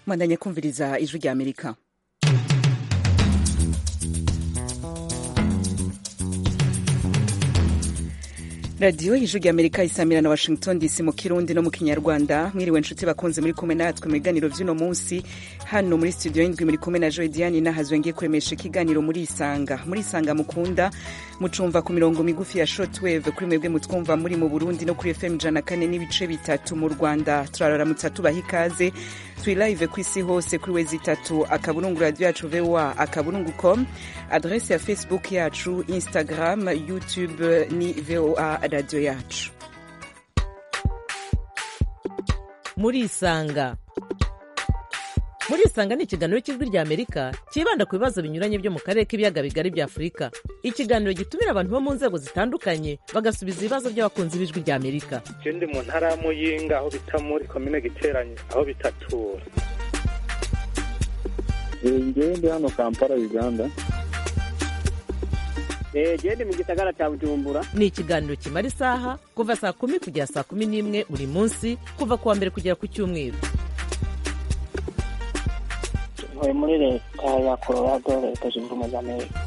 mwandanye kumviriza ijwi rya amerika radiyo y'ijwi rya amerika isamira na washington dc mu kirundi no mu kinyarwanda mwiriwe inshuti bakunze muri kumwe natwe mu biganiro by'uno munsi hano muri studio y'indwi muri kumwe na joy diane nahazwe ngiye kuremesha ikiganiro muri isanga muri isanga mukunda mucumva ku mirongo migufi ya shotweve kuri mwebwe mutwumva muri mu burundi no kuri fm ijana kane n'ibice bitatu mu rwanda turaramutsa tubaha ikaze turi live ku isi hose kuri wezi itatu akaburungu radiyo yacu voa akaburungu com adrese ya facebook yacu instagram youtube ni voa radiyo yacu murisanga murisanga ni ikiganiro cy'ijwi rya amerika cyibanda ku bibazo binyuranye byo mu karere k'ibiyaga bigari bya afurika ikiganiro gitumira abantu bo mu nzego zitandukanye bagasubiza ibibazo by'abakunzi b'ijwi rya amerika je ndi mu ntara ya muyinga aho bita muri komine giteranyo aho bitatura ngewe ndi hano kampala uganda genda mu gisagara cya bujumbura ni ikiganiro kimara isaha kuva saa kumi kugera saa kumi n'imwe buri munsi kuva ku wa mbere kugera ku cyumweru ntuye muri leta ya colorado leta zunze ubumwe za amerika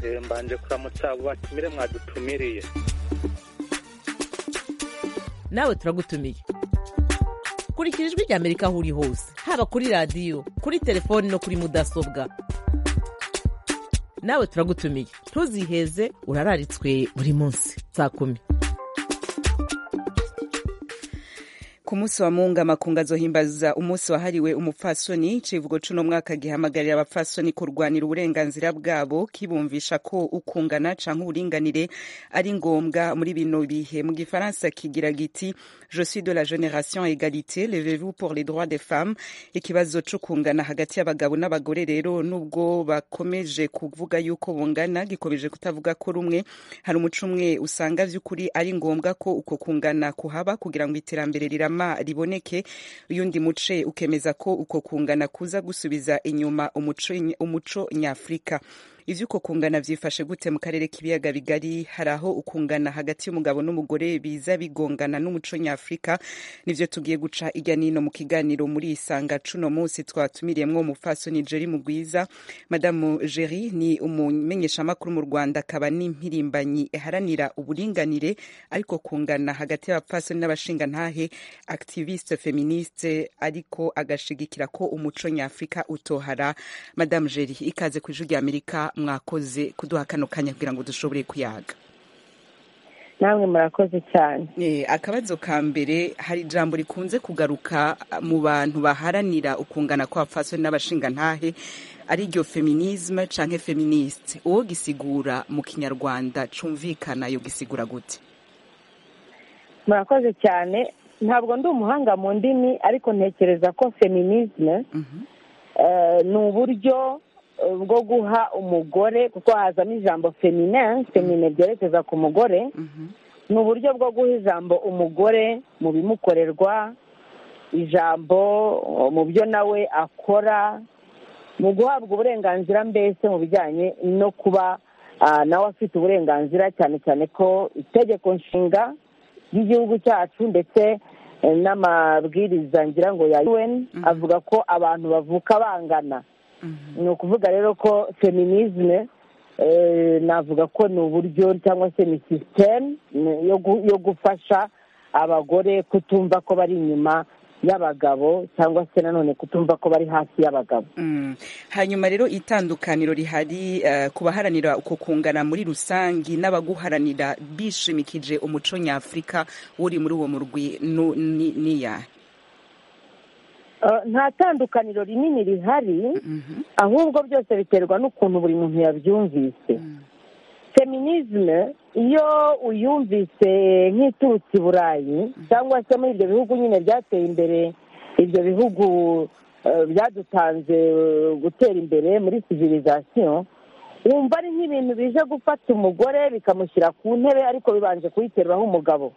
Eh, mbanje kuramutsa abo batumire mwadutumiriye nawe turagutumiye kurikira ijwi rya amerika aho uri hose haba kuri radiyo kuri telefoni no kuri mudasobwa nawe turagutumiye ntuziheze urararitswe buri munsi saa kumi ku munsi wa munga amakungu azohimbaza umunsi wahariwe umupfasoni icivugo c'uno mwaka gihamagarira abapfasoni kurwanira uburenganzira bwabo kibumvisha ko ukungana canke uburinganire ari ngombwa muri bino bihe mu gifaransa kigira giti je suis de la génération égalité levez-vous pour les droits des femmes ikibazo c'ukungana hagati y'abagabo n'abagore rero nubwo bakomeje kuvuga yuko bungana gikomeje kutavuga ko rumwe hari umuco umwe usanga vy'ukuri ari ngombwa ko uko kungana kuhaba kugira ngo iterambere rirama hanyuma riboneke uyundi muce ukemeza ko uko kungana kuza gusubiza inyuma umuco, umuco nyafurika ivyo uko kungana vyifashe gute mu karere k'ibiyaga bigari hari aho ukungana hagati y'umugabo n'umugore biza bigongana n'umuco nyafurika nivyo tugiye guca irya nino mu kiganiro muri isanga cuno munsi twatumiriyemwo umupfasoni jeri mugwiza madamu jeri ni umumenyeshamakuru mu rwanda akaba n'impirimbanyi iharanira uburinganire ariko kungana hagati y'abapfasoni n'abashingantahe activiste feministe ariko agashigikira ko umuco nyafurika utohara madamu jeri ikaze ku ijwi rya amerika mwakoze kuduha kano kanya kugira ngo dushobore kuyaga namwe murakoze cyane Eh, akabazo ka mbere hari ijambo rikunze kugaruka mu bantu baharanira ukungana kw'abapfasoni n'abashingantahe ari iryo feminisme canke feministe uwo gisigura mu kinyarwanda cumvikana yo gisigura gute murakoze cyane ntabwo ndi umuhanga mu ndimi ariko ntekereza ko feminisme eh, ni uburyo eh, bwo guha umugore kuko hazamo ijambo feminin femine byerekeza ku mugore ni uburyo bwo guha ijambo umugore mu bimukorerwa ijambo eh, mu byo nawe akora mu guhabwa uburenganzira mbese mu bijyanye no kuba ah, nawe afite uburenganzira cyane cyane ko itegeko nshinga ry'igihugu cyacu ndetse eh, n'amabwiriza ngira ngo ya un avuga ko abantu bavuka bangana ni ukuvuga rero ko feminisme eh, navuga ko ni uburyo cyangwa se ni sisiteme yo gu- yo gufasha abagore kutumva ko bari inyuma y'abagabo cyangwa se nanone kutumva ko bari hasi y'abagabo Mm. hanyuma rero itandukaniro rihari eh, ku baharanira uko kungana muri rusangi n'abaguharanira bishimikije umuco nyafurika uri muri uwo murwi nu- ni- niyahe Eh, nta tandukaniro rinini rihari ahubwo byose biterwa n'ukuntu buri muntu yabyumvise feminisme iyo uyumvise nk'iturutse i burayi cyangwa se muri ibyo bihugu nyine byateye imbere ibyo bihugu eh, byadutanze eh, gutera imbere muri civilisation wumva ari nk'ibintu bije gufata umugore bikamushyira ku ntebe ariko bibanje kuyiteruraho umugabo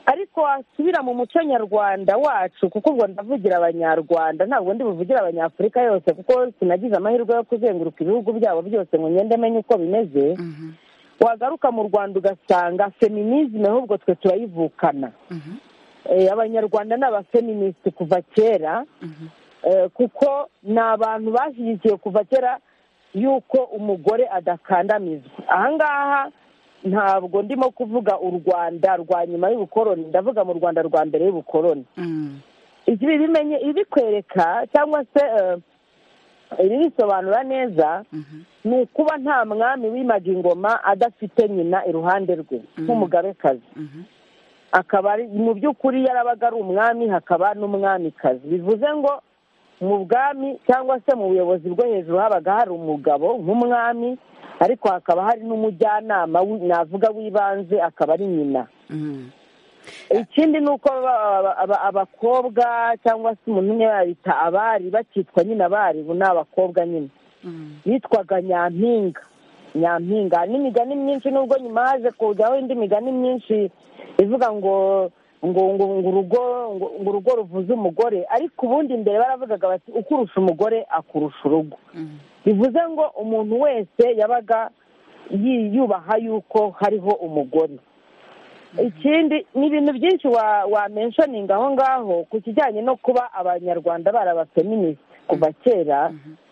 ariko wasubira mu muco nyarwanda wacu kuko ubwo ndavugira abanyarwanda ntabwo ndi buvugire abanyafurika yose kuko sinagize amahirwe yo kuzenguruka ibihugu byabo byose ngo ngende menye uko bimeze wagaruka mu rwanda ugasanga feminisme ahubwo twe turayivukana Eh, abanyarwanda ni abafeministi kuva kera Eh, kuko ni abantu bashyigikiye kuva kera yuko umugore adakandamizwa ahangaha ntabwo ndimo kuvuga u rwanda rwa nyuma y'ubukoroni ndavuga mu rwanda rwa mbere y'ubukoroni Mm. ibi bimenye ibikwereka cyangwa se eh, ibibisobanura neza Mhm. ni ukuba nta mwami wimaga ingoma adafite nyina iruhande rwe nk'umugabekazi Mhm. akaba ari mu by'ukuri yarabaga ari umwami hakaba n'umwamikazi bivuze ngo mu bwami cyangwa se mu buyobozi bwo hejuru habaga hari umugabo nk'umwami ariko hakaba hari n'umujyanama wi- navuga w'ibanze akaba ari nyina Mm. ikindi ni uko aba- aba- aba- abakobwa cyangwa se umuntu umwe yabita abari bakitwa nyine abari ubu ni abakobwa nyine Mm. bitwaga nyampinga nyampinga hari n'imigani myinshi nubwo nyuma haje kujyaho indi migani myinshi ivuga ngo ngo ngo ngo urugo ngo ngo urugo ruvuze umugore ariko ubundi mbere baravugaga bati ukurusha umugore akurusha urugo Mm. bivuze ngo umuntu wese yabaga yi- yubaha yuko hariho umugore ikindi ni ibintu byinshi wa- wamenshoninga aho ngaho ku kijyanye no kuba abanyarwanda bari abafeministe kuva kera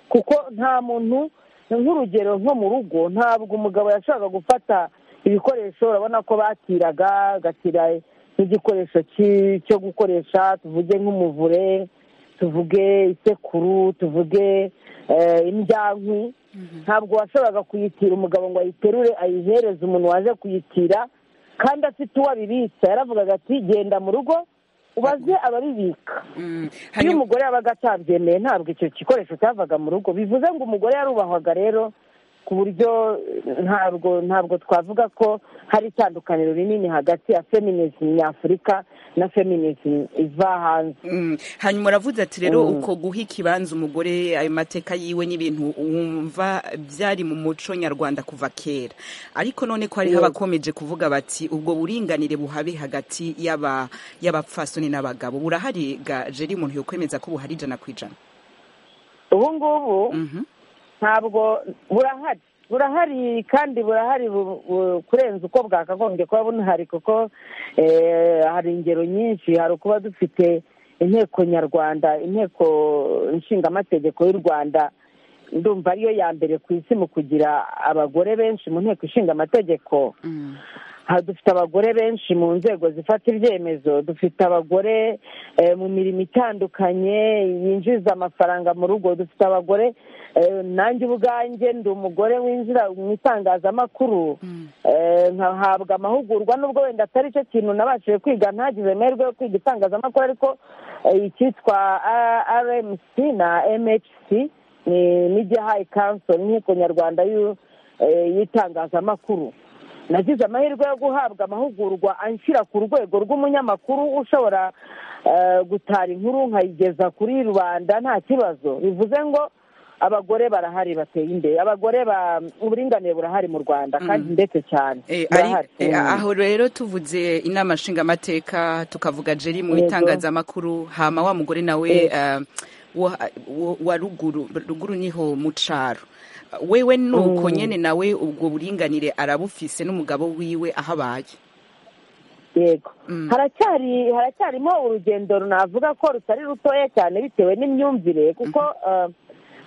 kuko nta muntu nk'urugero nko mu rugo ntabwo umugabo yashakaga gufata ibikoresho urabona ko batiraga agatira nk'igikoresho ki- cyo gukoresha tuvuge nk'umuvure tuvuge isekuru tuvuge eh, indyankwi ntabwo washoboraga kuyitira umugabo ngo ayiterure ayihereze umuntu waje kuyitira kandi afite uwo abibitsa yaravugaga ati genda mu rugo ubaze ababibika Mm. iyo Hanyuma- umugore yabaga atabyemeye ntabwo icyo gikoresho cyavaga mu rugo bivuze ngo umugore yarubahwaga rero ku buryo eh, ntabwo ntabwo twavuga ko hari itandukaniro rinini hagati ya feminism nyafurika na feminism iva hanze Mm. hanyuma uravuze ati rero Mm. uko guha ikibanza umugore ayo mateka yiwe n'ibintu wumva byari mu muco nyarwanda kuva kera ariko none ko hariho Yego. abakomeje kuvuga bati ubwo buringanire buhabe hagati y'aba- y'abapfasoni n'abagabo burahari ga jeri umuntu yokwemeza ko buhari ijana ku ijana ubu ngubu Mhm. ntabwo burahari burahari kandi burahari bu- bu- kurenza uko bwakagombye kuba bunahari kuko eh, hari ingero nyinshi hari ukuba dufite inteko nyarwanda inteko nshingamategeko y'u rwanda ndumva ariyo ya mbere ku isi mu kugira abagore benshi mu nteko ishinga amategeko Mm. aha dufite abagore benshi mu nzego zifata ibyemezo dufite abagore eh, mu mirimo itandukanye yinjiza amafaranga mu rugo dufite abagore eh, nanjye ubwanjye ndi umugore winjira mu itangazamakuru Mm. eh, nkahabwa amahugurwa nubwo wenda atari cyo kintu nabashije kwiga ntagize amahirwe yo kwiga itangazamakuru ariko eh, icyitwa rmc na mhc ni media high council n'inteko nyarwanda y'u- eh, y'itangazamakuru nagize amahirwe yo guhabwa amahugurwa anshyira ku rwego rw'umunyamakuru ushobora eh, gutara inkuru nkayigeza kuri rubanda nta kibazo bivuze ngo abagore barahari bateye imbere abagore ba- uburinganire burahari mu rwanda kandi ndetse cyane Eh, ari- burahari eh, Mm. aho rero tuvuze inama nshingamateka tukavuga jeri mu Yego. bitangazamakuru hama wa mugore nawe Yego. eh, wa wa- wa ruguru ruguru niho mu caro wewe nuko Mm. nyene nawe ubwo buringanire arabufise n'umugabo wiwe aho abaye yego Mm. haracyari haracyarimo urugendo navuga ko rutari rutoya cyane bitewe n'imyumvire kuko eh,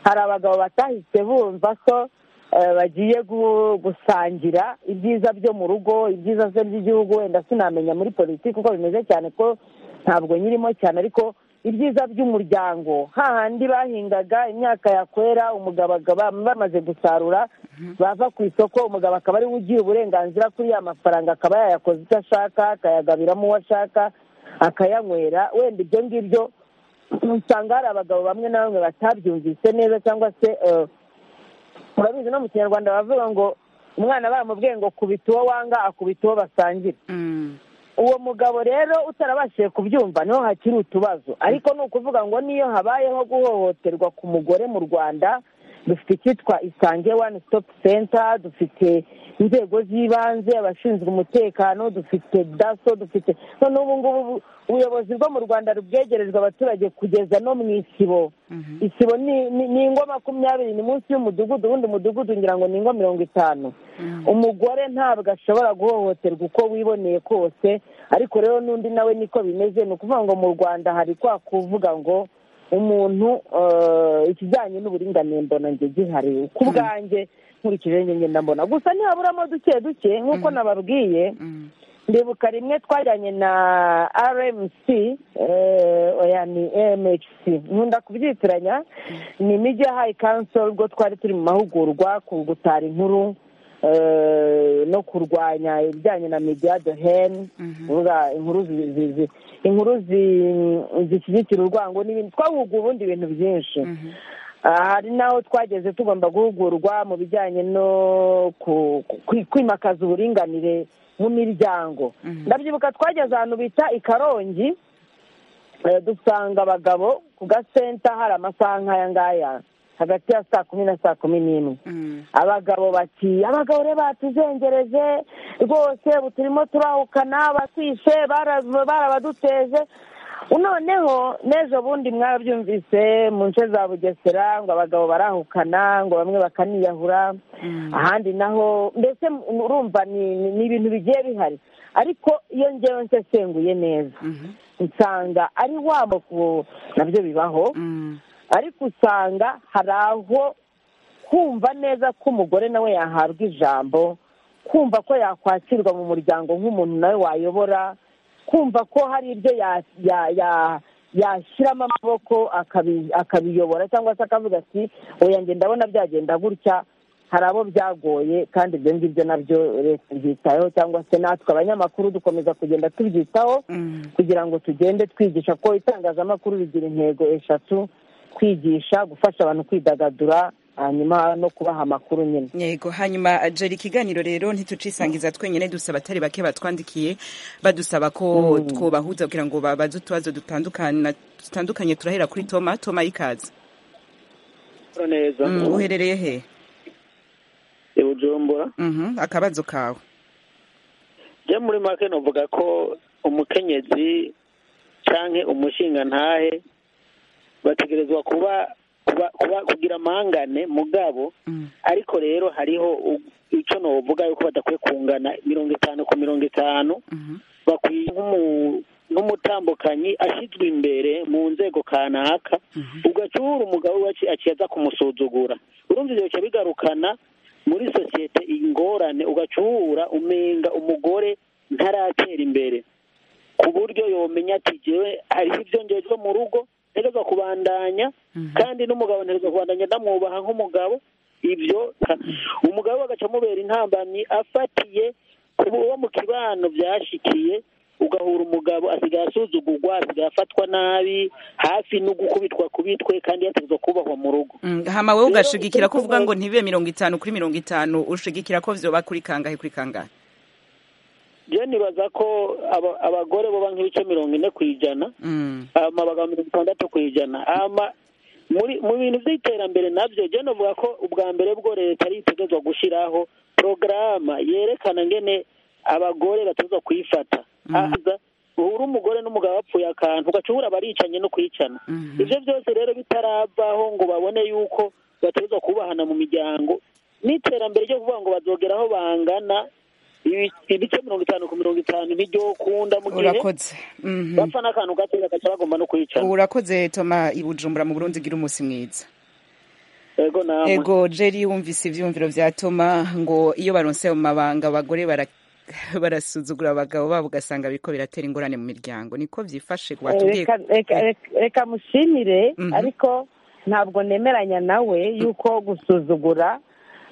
hari abagabo batahise bumva ko eh, bagiye gu- gusangira ibyiza byo mu rugo ibyiza se by'igihugu wenda sinamenya muri politiki uko bimeze cyane ko ntabwo nyirimo cyane ariko ibyiza by'umuryango hahandi bahingaga imyaka yakwera umugabo akaba bamaze gusarura bava ku isoko umugabo akaba ariwe ugira uburenganzira kuri ya mafaranga akaba yayakoza icyo ashaka akayagabiramo uwo ashaka akayanywera wenda ibyo ngibyo usanga hari abagabo bamwe na bamwe batabyumvise neza cyangwa se eh, urabizi no mu kinyarwanda bavuga ngo umwana baramubwiye ngo kubita uwo wanga akubita uwo basangira Mm. uwo mugabo rero utarabashije kubyumva niho hakiri utubazo ariko ni ukuvuga ngo niyo habayeho guhohoterwa ku mugore mu rwanda dufite icyitwa isange wani sitopu senta dufite inzego z'ibanze abashinzwe umutekano dufite daso dufite none ubu ngubu ubuyobozi bwo mu rwanda rubwegerejwe abaturage kugeza no mu isibo isibo ni- ni ni ingo makumyabiri ni munsi y'umudugudu ubundi umudugudu ngira ngo ni ingo mirongo itanu umugore ntabwo ashobora guhohoterwa uko wiboneye kose ariko rero n'undi nawe niko bimeze ni ukuvuga ngo mu rwanda hari kwa kuvuga ngo umuntu eh, ikijyanye n'uburinganire mbona njye gihari ku bwanjye nkurikije njye ngenda mbona gusa ntihaburamo duke duke nk'uko nababwiye Mm. ndibuka rimwe twajyanye na rmc eh, oya ni mhc nkunda kubyitiranya ni media high council ubwo twari turi mu mahugurwa ku gutara inkuru eh, no kurwanya ibijyanye na media de hen kuvuga inkuru zi- zi- zi- inkuru zi- zishyigikira urwango n'ibindi twahuguye ubundi ibintu byinshi Ah, hari n'aho twageze tugomba guhugurwa mu bijyanye no ku- ku- kwimakaza uburinganire mu miryango ndabyibuka twageze ahantu bita i karongi eh, dusanga abagabo ku gasenta hari amasaha nk'aya ngaya hagati ya saa kumi na saa kumi n'imwe Mm. abagabo bati abagabo rero batuzengereje rwose ubu turimo turahukana batwishe bara- barabaduteje noneho n'ejo bundi mwabyumvise mu nce za bugesera ngo abagabo barahukana ngo bamwe bakaniyahura ahandi naho mbese urumva ni- ni ni ibintu bigiye bihari ariko iyo ngewe nsesenguye neza nsanga ari wa moko nabyo bibaho Mm. ariko usanga hari aho kumva neza ko umugore nawe yahabwa ijambo kumva ko yakwakirwa mu muryango nk'umuntu nawe wayobora kumva ko hari ibyo ya- ya- ya- yashyiramo amaboko akabi- akabiyobora cyangwa se akavuga ati oya njye ndabona byagenda gutya hari abo byagoye kandi ibyo ngibyo nabyo leta ibyitayeho cyangwa se natwe abanyamakuru dukomeza kugenda tubyitaho Mm. kugira ngo tugende twigisha ko itangazamakuru rigira intego eshatu kwigisha gufasha abantu kwidagadura hanyuma no kubaha amakuru nyine yego hanyuma jeri ikiganiro rero ntitucisangiza twenyine dusa abatari bake batwandikiye badusaba ko twobahuza kugira ngo babaze utubazo dutandukana- dutandukanye turahera kuri toma toma ikaze neza Mm, uherereye he i bujumbura Mhm, akabazo kawe njye muri make navuga ko umukenyezi canke umushingantahe bategerezwa kuba kuba kuba kugira amangane mugabo Mm. ariko rero hariho u- ico novuga yuko badakwiye kungana mirongo itanu ku mirongo itanu Mhm. bakwiye nk'umu- nk'umutambukanyi ashyizwe imbere mu nzego kanaka ugacura umugabo we aci- aciye aza kumusuzugura urumva ivyo bica bigarukana muri sosiyete ingorane ugacura umenga umugore ntaratera imbere ku buryo yomenya ati jewe hariho ibyo njejwe mu rugo ntegezwa kubandanya kandi n'umugabo ntegezwa kubandanya ndamwubaha nk'umugabo ibyo umugabo agaca amubera intambamyi afatiye ku bo mu kibano byashikiye ugahura umugabo asigaye asuzugurwa asigaye afatwa nabi hafi no gukubitwa kubitwe kandi yategezwa kubahwa mu rugo Mm, hama wowe Rero ugashigikira ko icyo uvuga ngo nshoboye- ntibibe mirongo itanu kuri mirongo itanu ushigikira ko vyoba kuri kangahe kuri kangahe rero nibaza ko aba- abagore baba nk'ibice mirongo ine ku ijana Mm, hama abagabo mirongo itandatu ku ijana hama muri mu bintu by'iterambere nabyo jya navuga ko ubwa mbere bwo leta ari itegerezwa gushyiraho porogaramu yerekana ngene abagore bategezwa kuyifata haza uhura umugore n'umugabo bapfuye akantu ugaca uhura baricanye no kwicana Mhm. ibyo byose rero bitaravaho ngo babone yuko bategezwa kubahana mu miryango n'iterambere ryo kuvuga ngo bazogera aho bangana ibi- ibice mirongo itanu ku mirongo itanu niryo kunda mu gihe urakoze Mhm. bapfa n'akantu gato bagaca bagomba no kwicana urakoze toma i bujumbura mu burundi gira umunsi mwiza ego namwe ego jeri wumvise ivyumviro vya toma ngo iyo baronse mu mabanga abagore bara barasuzugura abagabo babo ugasanga biriko biratera ingorane mu miryango niko vyifashe watubwiye Reka- reka- reka- reka mushimire Mhm. ariko ntabwo nemeranya nawe yuko gusuzugura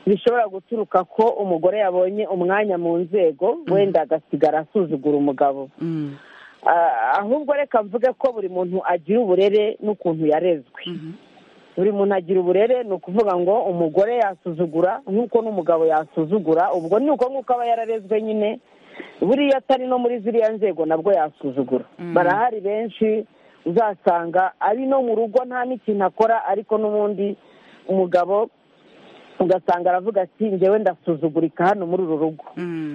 bishobora guturuka ko umugore yabonye umwanya mu nzego wenda agasigara asuzugura umugabo Mm, Ah, ahubwo reka mvuge ko buri muntu agira uburere n'ukuntu yarezwe buri muntu agira uburere ni ukuvuga ngo umugore yasuzugura nk'uko n'umugabo yasuzugura ubwo ni uko nk'uko aba yararezwe nyine buriya atari no muri ziriya nzego nabwo yasuzugura barahari benshi uzasanga ari no mu rugo nta n'ikintu akora ariko n'ubundi umugabo ugasanga aravuga ati njyewe ndasuzugurika hano muri uru rugo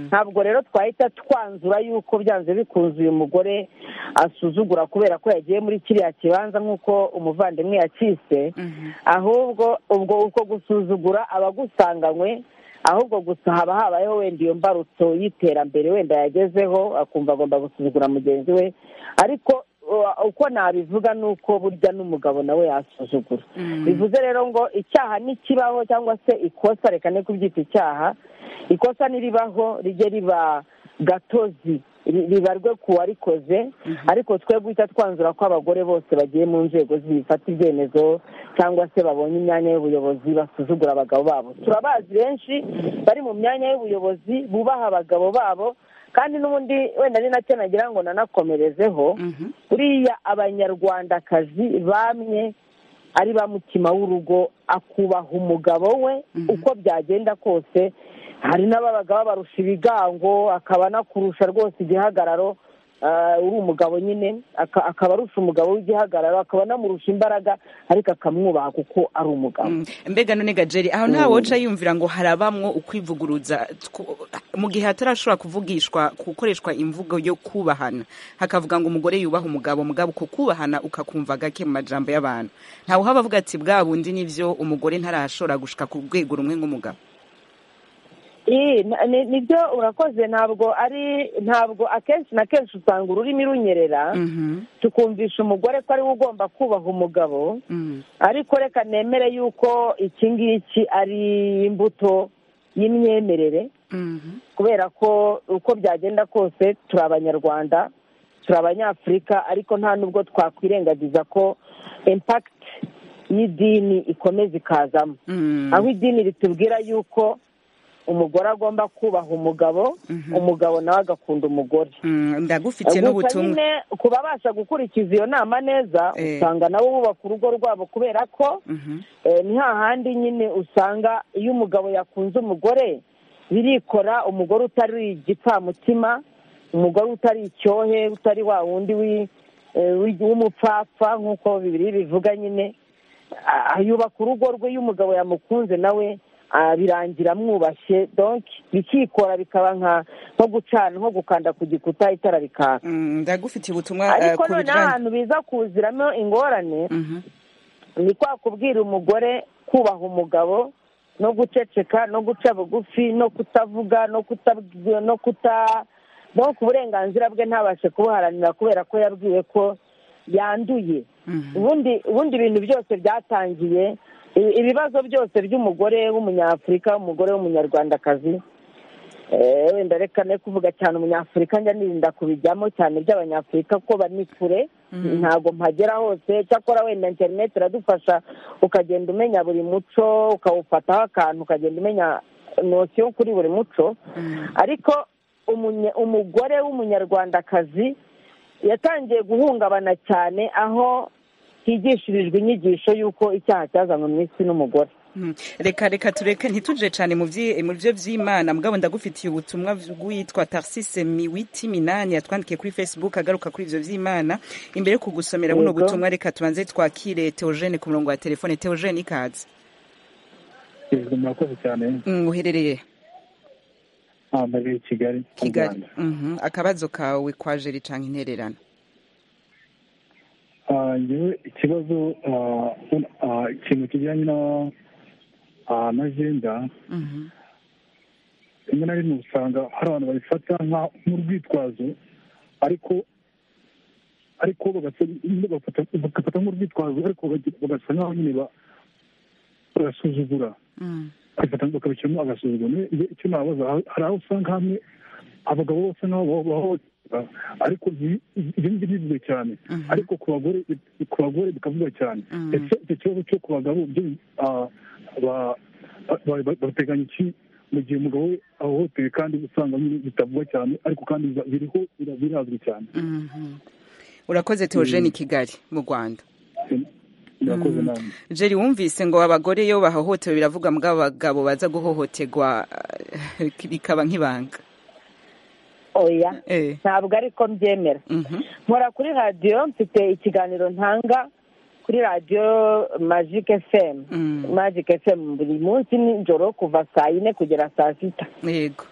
ntabwo rero twahita twanzura yuko byanze bikunze uyu mugore asuzugura kubera ko yagiye muri kiriya kibanza nk'uko umuvandimwe yakise ahubwo ubwo uko gusuzugura abagusanganywe ahubwo gusa haba habayeho wenda iyo mbarutso y'iterambere wenda yagezeho akumva agomba gusuzugura mugenzi we ariko uko nabivuga ni uko burya n'umugabo nawe yasuzugura bivuze rero ngo icyaha ntikibaho cyangwa se ikosa reka ne kubyita icyaha ikosa niribaho rijye riba gatozi ribarwe ku warikoze ariko twe guhita twanzura ko abagore bose bagiye mu nzego zifata ibyemezo cyangwa se babonye imyanya y'ubuyobozi basuzugura abagabo babo turabazi benshi bari mu myanya y'ubuyobozi bubaha abagabo babo kandi n'ubundi wenda ni nacyo nagira ngo nanakomerezeho buriya abanyarwandakazi bamwe ari ba mutima w'urugo akubaha umugabo we uko byagenda kose hari n'ababaga babarusha ibigango akaba anakurusha rwose igihagararo uri umugabo nyine akaba arusha umugabo w'igihagararo akaba anamurusha imbaraga ariko akamwubaha kuko ari umugabo mbega none gajeri aho nta woca yumvira ngo harabamwo ukwivuguruza mu gihe hatarashobora kuvugishwa gukoreshwa imvugo yo kubahana hakavuga ngo umugore yubaha umugabo mugabo uko kubahana ukakumva gake mu majambo y'abantu ntawe uhaba avuga ati bwa bundi nibyo umugore ntarashobora gushika ku rwego rumwe nk'umugabo nibyo urakoze ntabwo ari ntabwo akenshi na kenshi usanga ururimi runyerera tukumvisha umugore ko ariwe ugomba kubaha umugabo ariko reka nemere yuko iki ngiki ari imbuto y'imyemerere kubera ko uko byagenda kose turi abanyarwanda turi abanyafurika ariko nta n'ubwo twakwirengagiza ko impakiti y'idini ikomeza ikazamo aho idini ritubwira yuko umugore agomba kubaha umugabo umugabo nawe agakunda umugore ndagufite gusa n'ubutumwa nyine ku babasha gukurikiza iyo nama neza Eh. usanga nabo bubaka urugo rwabo kubera ko Mhm. eh, ni hahandi nyine usanga iyo umugabo yakunze umugore birikora umugore utari igipfamutima umugore utari icyohe utari wa wundi wi- eh, wi- w'umupfapfa nk'uko bibiri bivuga nyine Ah, yubaka urugo rwe iyo umugabo yamukunze nawe ah, birangira amwubashye donc bikikora bikaba nka nko gucana nko gukanda ku gikuta itara rikaka Mm, ndagufitiye ubutumwa eh, ariko ku noneho bijyanye ahantu biza kuziramo ingorane Mhm. ni kwa kubwira umugore kubaha umugabo no guceceka no guca bugufi no kutavuga no kuta no kuta no ku burenganzira bwe ntabashe kubuharanira kubera ko yabwiwe ko yanduye Mhm. ubundi ubundi ibintu byose byatangiye i- ibibazo byose by'umugore w'umunyafurika umugore w'umunyarwandakazi Eh, wenda reka ne kuvuga cyane umunyafurika njya nirinda kubijyamo cyane by'abanyafurika kuko bani kure ntabwo mpagera hose cyakora wenda interineti iradufasha ukagenda umenya buri muco ukawufataho akantu ukagenda umenya nosiyo kuri buri muco ariko umunye- umugore w'umunyarwandakazi yatangiye guhungabana cyane aho higishirijwe inyigisho y'uko icyaha cyazanywe mu isi n'umugore Mm. reka reka tureke ntituje cyane mu byi- mu byo by'imana mugabo ndagufitiye ubutumwa bw'uwitwa tarsise miwiti minani yatwandikiye kuri facebook agaruka kuri ibyo by'imana imbere yo kugusomera buno Yego. butumwa reka tubanze twakire teogene ku murongo wa telefone teogene ikaze Ijwi murakoze cyane Mm, uherereye hambere i Kigali mu kigali Rwanda. Mhm. akabazo kawe kwa jeri cyangwa intererano Ah, njyewe ikibazo ah, un- ah, ikintu kijyanye na ah, na jenda Mhm. rimwe na rimwe usanga hari abantu babifata nka- nk'urwitwazo ariko ariko bagasa- bagafata bagafata nk'urwitwazo ariko bagi- bagasa nkaho nyine ba- barasuzugura Mm. bakabifata bakabishyiramo agasuzuguro Niyo- iyo- icyo nabaza ha- hari aho usanga hamwe abagabo bose nkaho bahohotera ariko ibi ibi ng'ibi bivuga cyane Mhm. ariko ku bagore ku bagore bikavuga cyane Mhm. ese icyo kibazo cyo ku bagabo byo ah, ba- ba- ba- bateganya iki mu gihe umugabo we ahohotewe kandi usanga nyine bitavugwa cyane ariko kandi biza- biriho bira- birazwi cyane Mhm. urakoze teogene i kigali mu rwanda murakoze namwe jeri wumvise ngo abagore iyo bahohotewe biravuga mbwa abagabo baza guhohoterwa eh, bikaba nk'ibanga oya Eh. ntabwo ariko mbyemera Mhm. nkora kuri radiyo mfite ikiganiro ntanga kuri radiyo majike fm majike fm buri munsi nijoro kuva saa yine kugera saa sita yego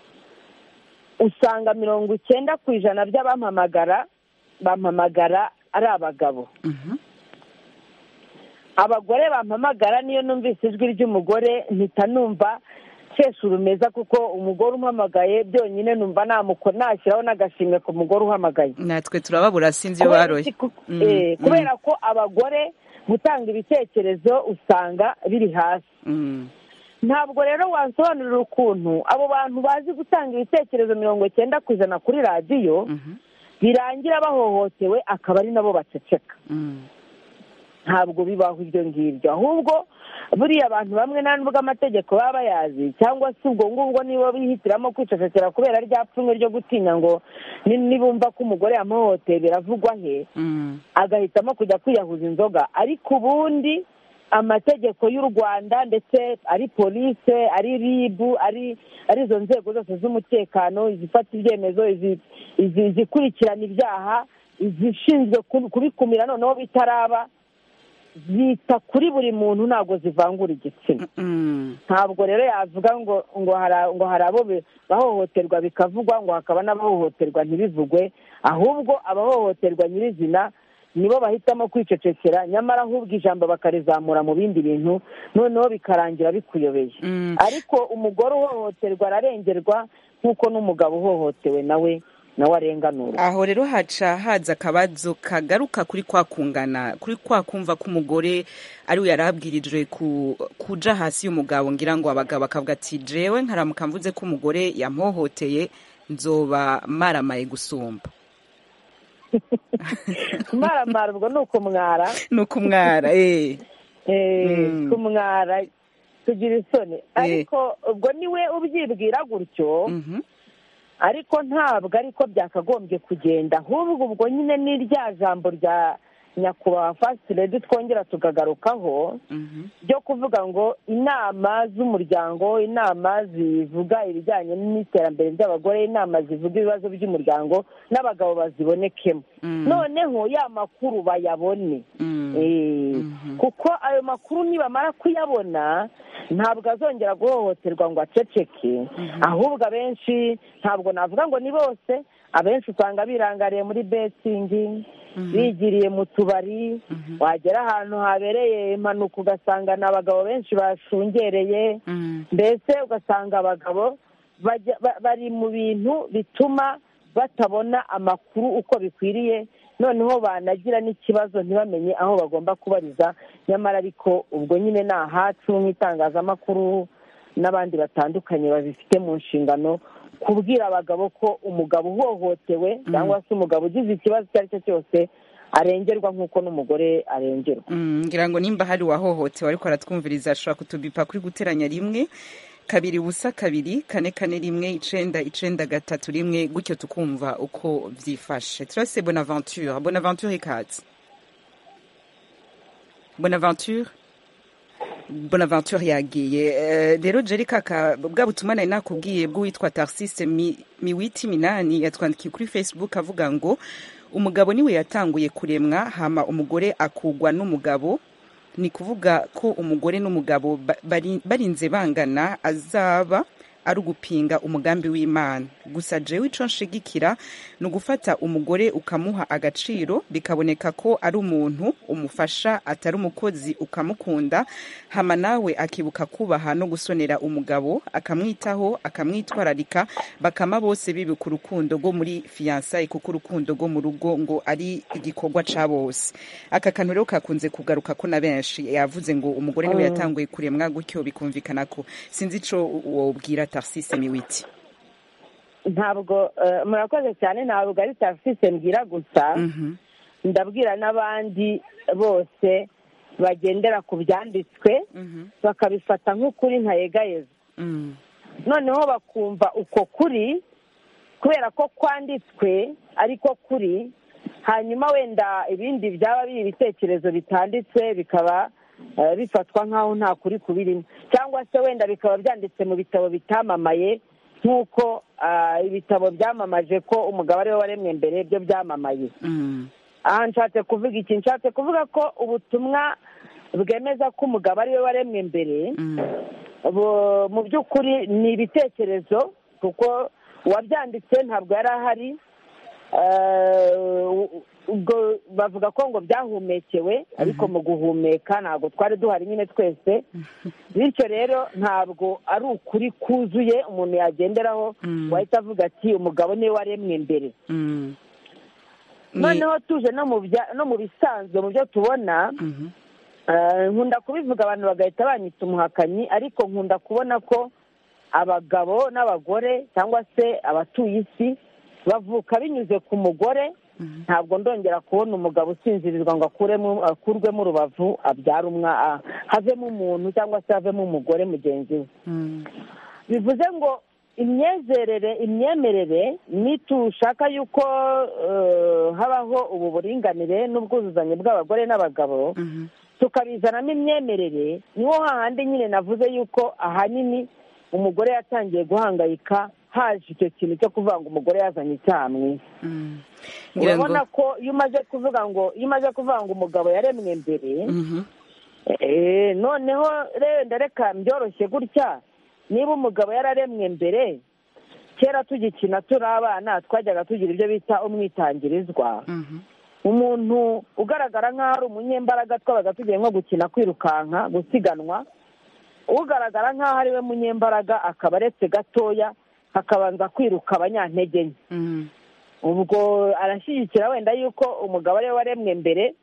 usanga mirongo icyenda ku ijana by'abampamagara bampamagara ari abagabo Mhm. abagore bampamagara niyo numvise ijwi ry'umugore mpita numva nseshe urumeza kuko umugore umpamagaye byonyine numva namukora nashyiraho n'agashimwe ku mugore uhamagaye natwe turababura sinzi iyo Kubera baroye iki ku- Mm, eh, mm. kubera ko abagore gutanga ibitekerezo usanga biri hasi Mm. ntabwo rero wasobanurira ukuntu abo bantu bazi gutanga ibitekerezo mirongo icyenda ku ijana kuri radiyo Mhm. birangira bahohotewe akaba ari nabo baceceka Mm. ntabwo bibaho ibyo ngibyo ahubwo buriya abantu bamwe nta nubwo amategeko baba bayazi cyangwa se ubwo ngubwo nibo bihitiramo kwicecekera kubera rya pfunwe ryo gutinya ngo ni- nibumva ko umugore yamuhohoteye biravugwa he Mm. agahitamo kujya kwiyahuza inzoga ariko ubundi amategeko y'u rwanda ndetse ari polise ari ribu ari ari izo nzego zose z'umutekano izifata ibyemezo izi- izi- izikurikirana ibyaha izishinzwe ku- kubikumira noneho bitaraba zita kuri buri muntu ntabwo zivangura igitsina Mm. ntabwo rero yavuga ngo ngo hari ngo hari abo be- bahohoterwa bikavugwa ngo hakaba n'abahohoterwa ntibivugwe ahubwo abahohoterwa nyirizina nibo bahitamo kwicecekera nyamara ahubwo ijambo bakarizamura mu bindi bintu noneho bikarangira bikuyobeye Mm. ariko umugore uhohoterwa ararengerwa nk'uko n'umugabo uhohotewe nawe nawe arenganurwa aho rero haca haza akabazo kagaruka kuri kwa kungana kuri kwa kumva ko umugore ari we yari abwirijwe ku- kuja hasi y'umugabo ngira ngo abagabo akavuga ati jewe nkaramuka mvuze ko umugore yamhohoteye nzoba maramaye gusumba maramara ubwo ni ukumwara ni ukumwara eh. Eh, Mm. kumwara tugira isoni ariko ubwo niwe ubyibwira gutyo Mhm. ariko ntabwo ariko byakagombye kugenda ahubwo ubwo nyine ni rya jambo rya nyakubahwa fasiti redi twongera tukagarukaho Mhm. ryo kuvuga ngo inama z'umuryango inama zivuga ibijyanye n'iterambere ry'abagore inama zivuga ibibazo by'umuryango n'abagabo bazibonekemo Mm. noneho ya makuru bayabone Mm. Eh, Mhm. kuko ayo makuru nibamara kuyabona ntabwo azongera guhohoterwa ngo aceceke ahubwo abenshi ntabwo navuga ngo ni bose abenshi usanga birangariye muri betingi bigiriye mu tubari wagera ahantu habereye impanuka ugasanga ni abagabo benshi bashungereye Mm. mbese ugasanga abagabo bajya- ba- bari mu bintu bituma batabona amakuru uko bikwiriye noneho banagira n'ikibazo ntibamenye aho bagomba kubariza nyamara ariko ubwo nyine ni ahacu nk'itangazamakuru n'abandi batandukanye babifite mu nshingano kubwira abagabo ko umugabo uhohotewe cyangwa se umugabo ugize ikibazo icyo ari cyo cyose arengerwa nk'uko n'umugore arengerwa Mm, ngira ngo nimba hari uwahohotewe ariko aratwumviriza ashobora kutubipa kuri guteranya rimwe kabiri ubusa kabiri kane kane rimwe icenda icenda gatatu rimwe gutyo tukumva uko vyifashe turase bonaventure bonaventure ikaze bonaventure bonaventure yagiye Eh, rero jeri kaka bwa butumwa nari nakubwiye bw'uwitwa tarsise Mi- miwiti minani yatwandikiye kuri facebook avuga ngo umugabo niwe yatanguye kuremwa hama umugore akugwa n'umugabo ni kuvuga ko umugore n'umugabo ba- bari- barinze bangana azaba ari ugupinga umugambi w'imana gusa jewe ico nshigikira ni ugufata umugore ukamuha agaciro bikaboneka ko ari umuntu umufasha atari umukozi ukamukunda hama nawe akibuka kubaha no gusonera umugabo akamwitaho akamwitwararika bakama bose bibuka urukundo rwo muri fiyansaye kuko urukundo rwo mu rugo ngo ari igikorwa ca bose aka kantu rero kakunze kugaruka ko na benshi yavuze ngo umugore niwe yatanguye kuremwa gutyo bikumvikana ko sinzi ico wobwira tarsise miwiti ntabwo eh, murakoze cyane ntabwo ari tarifise mbwira gusa Mhm. ndabwira n'abandi bose bagendera ku byanditswe Mhm. bakabifata nk'ukuri ntayegayeza Mm. noneho bakumva uko kuri kubera ko kwanditswe ariko kuri hanyuma wenda ibindi byaba biri ibitekerezo bitanditse bikaba eh, bifatwa nk'aho nta kuri kubirimo cyangwa se wenda bikaba byanditse mu bitabo bitamamaye nk'uko ah, ibitabo byamamaje ko umugabo ariwe waremwe mbere byo byamamaye Mm. aha nshatse kuvuga iki nshatse kuvuga ko ubutumwa bwemeza ko umugabo ariwe waremwe mbere bu- mu by'ukuri ni ibitekerezo kuko uwabyanditse ntabwo yari ahari Eh, ubwo bavuga ko ngo byahumekewe ariko mu guhumeka ntabwo twari duhari nyine twese bityo rero ntabwo ari ukuri kuzuye umuntu yagenderaho Mm. wahita avuga ati umugabo niwe waremwe mbere Mm. Ni- noneho tuje no mu bya- no mu bisanzwe mu byo tubona Mhm. eh, nkunda kubivuga abantu bagahita banyita umuhakanyi ariko nkunda kubona ko abagabo n'abagore cyangwa se abatuye isi bavuka binyuze ku mugore ntabwo ndongera kubona umugabo usinzirirwa ngo akuremo akurwemo urubavu abyare umwa a- havemo umuntu cyangwa se havemo umugore mugenzi we Mm. bivuze ngo imyezerere imyemerere nitushaka yuko eh, habaho ubu buringanire n'ubwuzuzanye bw'abagore n'abagabo Mhm. tukabizanamo imyemerere niho hahandi nyine navuze yuko ahanini umugore yatangiye guhangayika haje icyo kintu cyo kuvuga ngo umugore yazanye icyaha mu isi Mm. Ngira ngo urabona ko iyo umaze kuvuga ngo iyo umaze kuvuga ngo umugabo yaremwe mbere Mhm. Eh, noneho renda reka byoroshye gutya niba umugabo yararemwe mbere kera tugikina turi abana twajyaga tugira ibyo bita umwitangirizwa Mhm. umuntu ugaragara nk'aho ari umunyembaraga twabaga tugiye nko gukina kwirukanka gusiganwa ugaragara nk'aho ari we munyembaraga akaba aretse gatoya hakabanza kwiruka abanyantege nke Mhm. ubwo arashyigikira wenda yuko umugabo ariwe waremwe mbere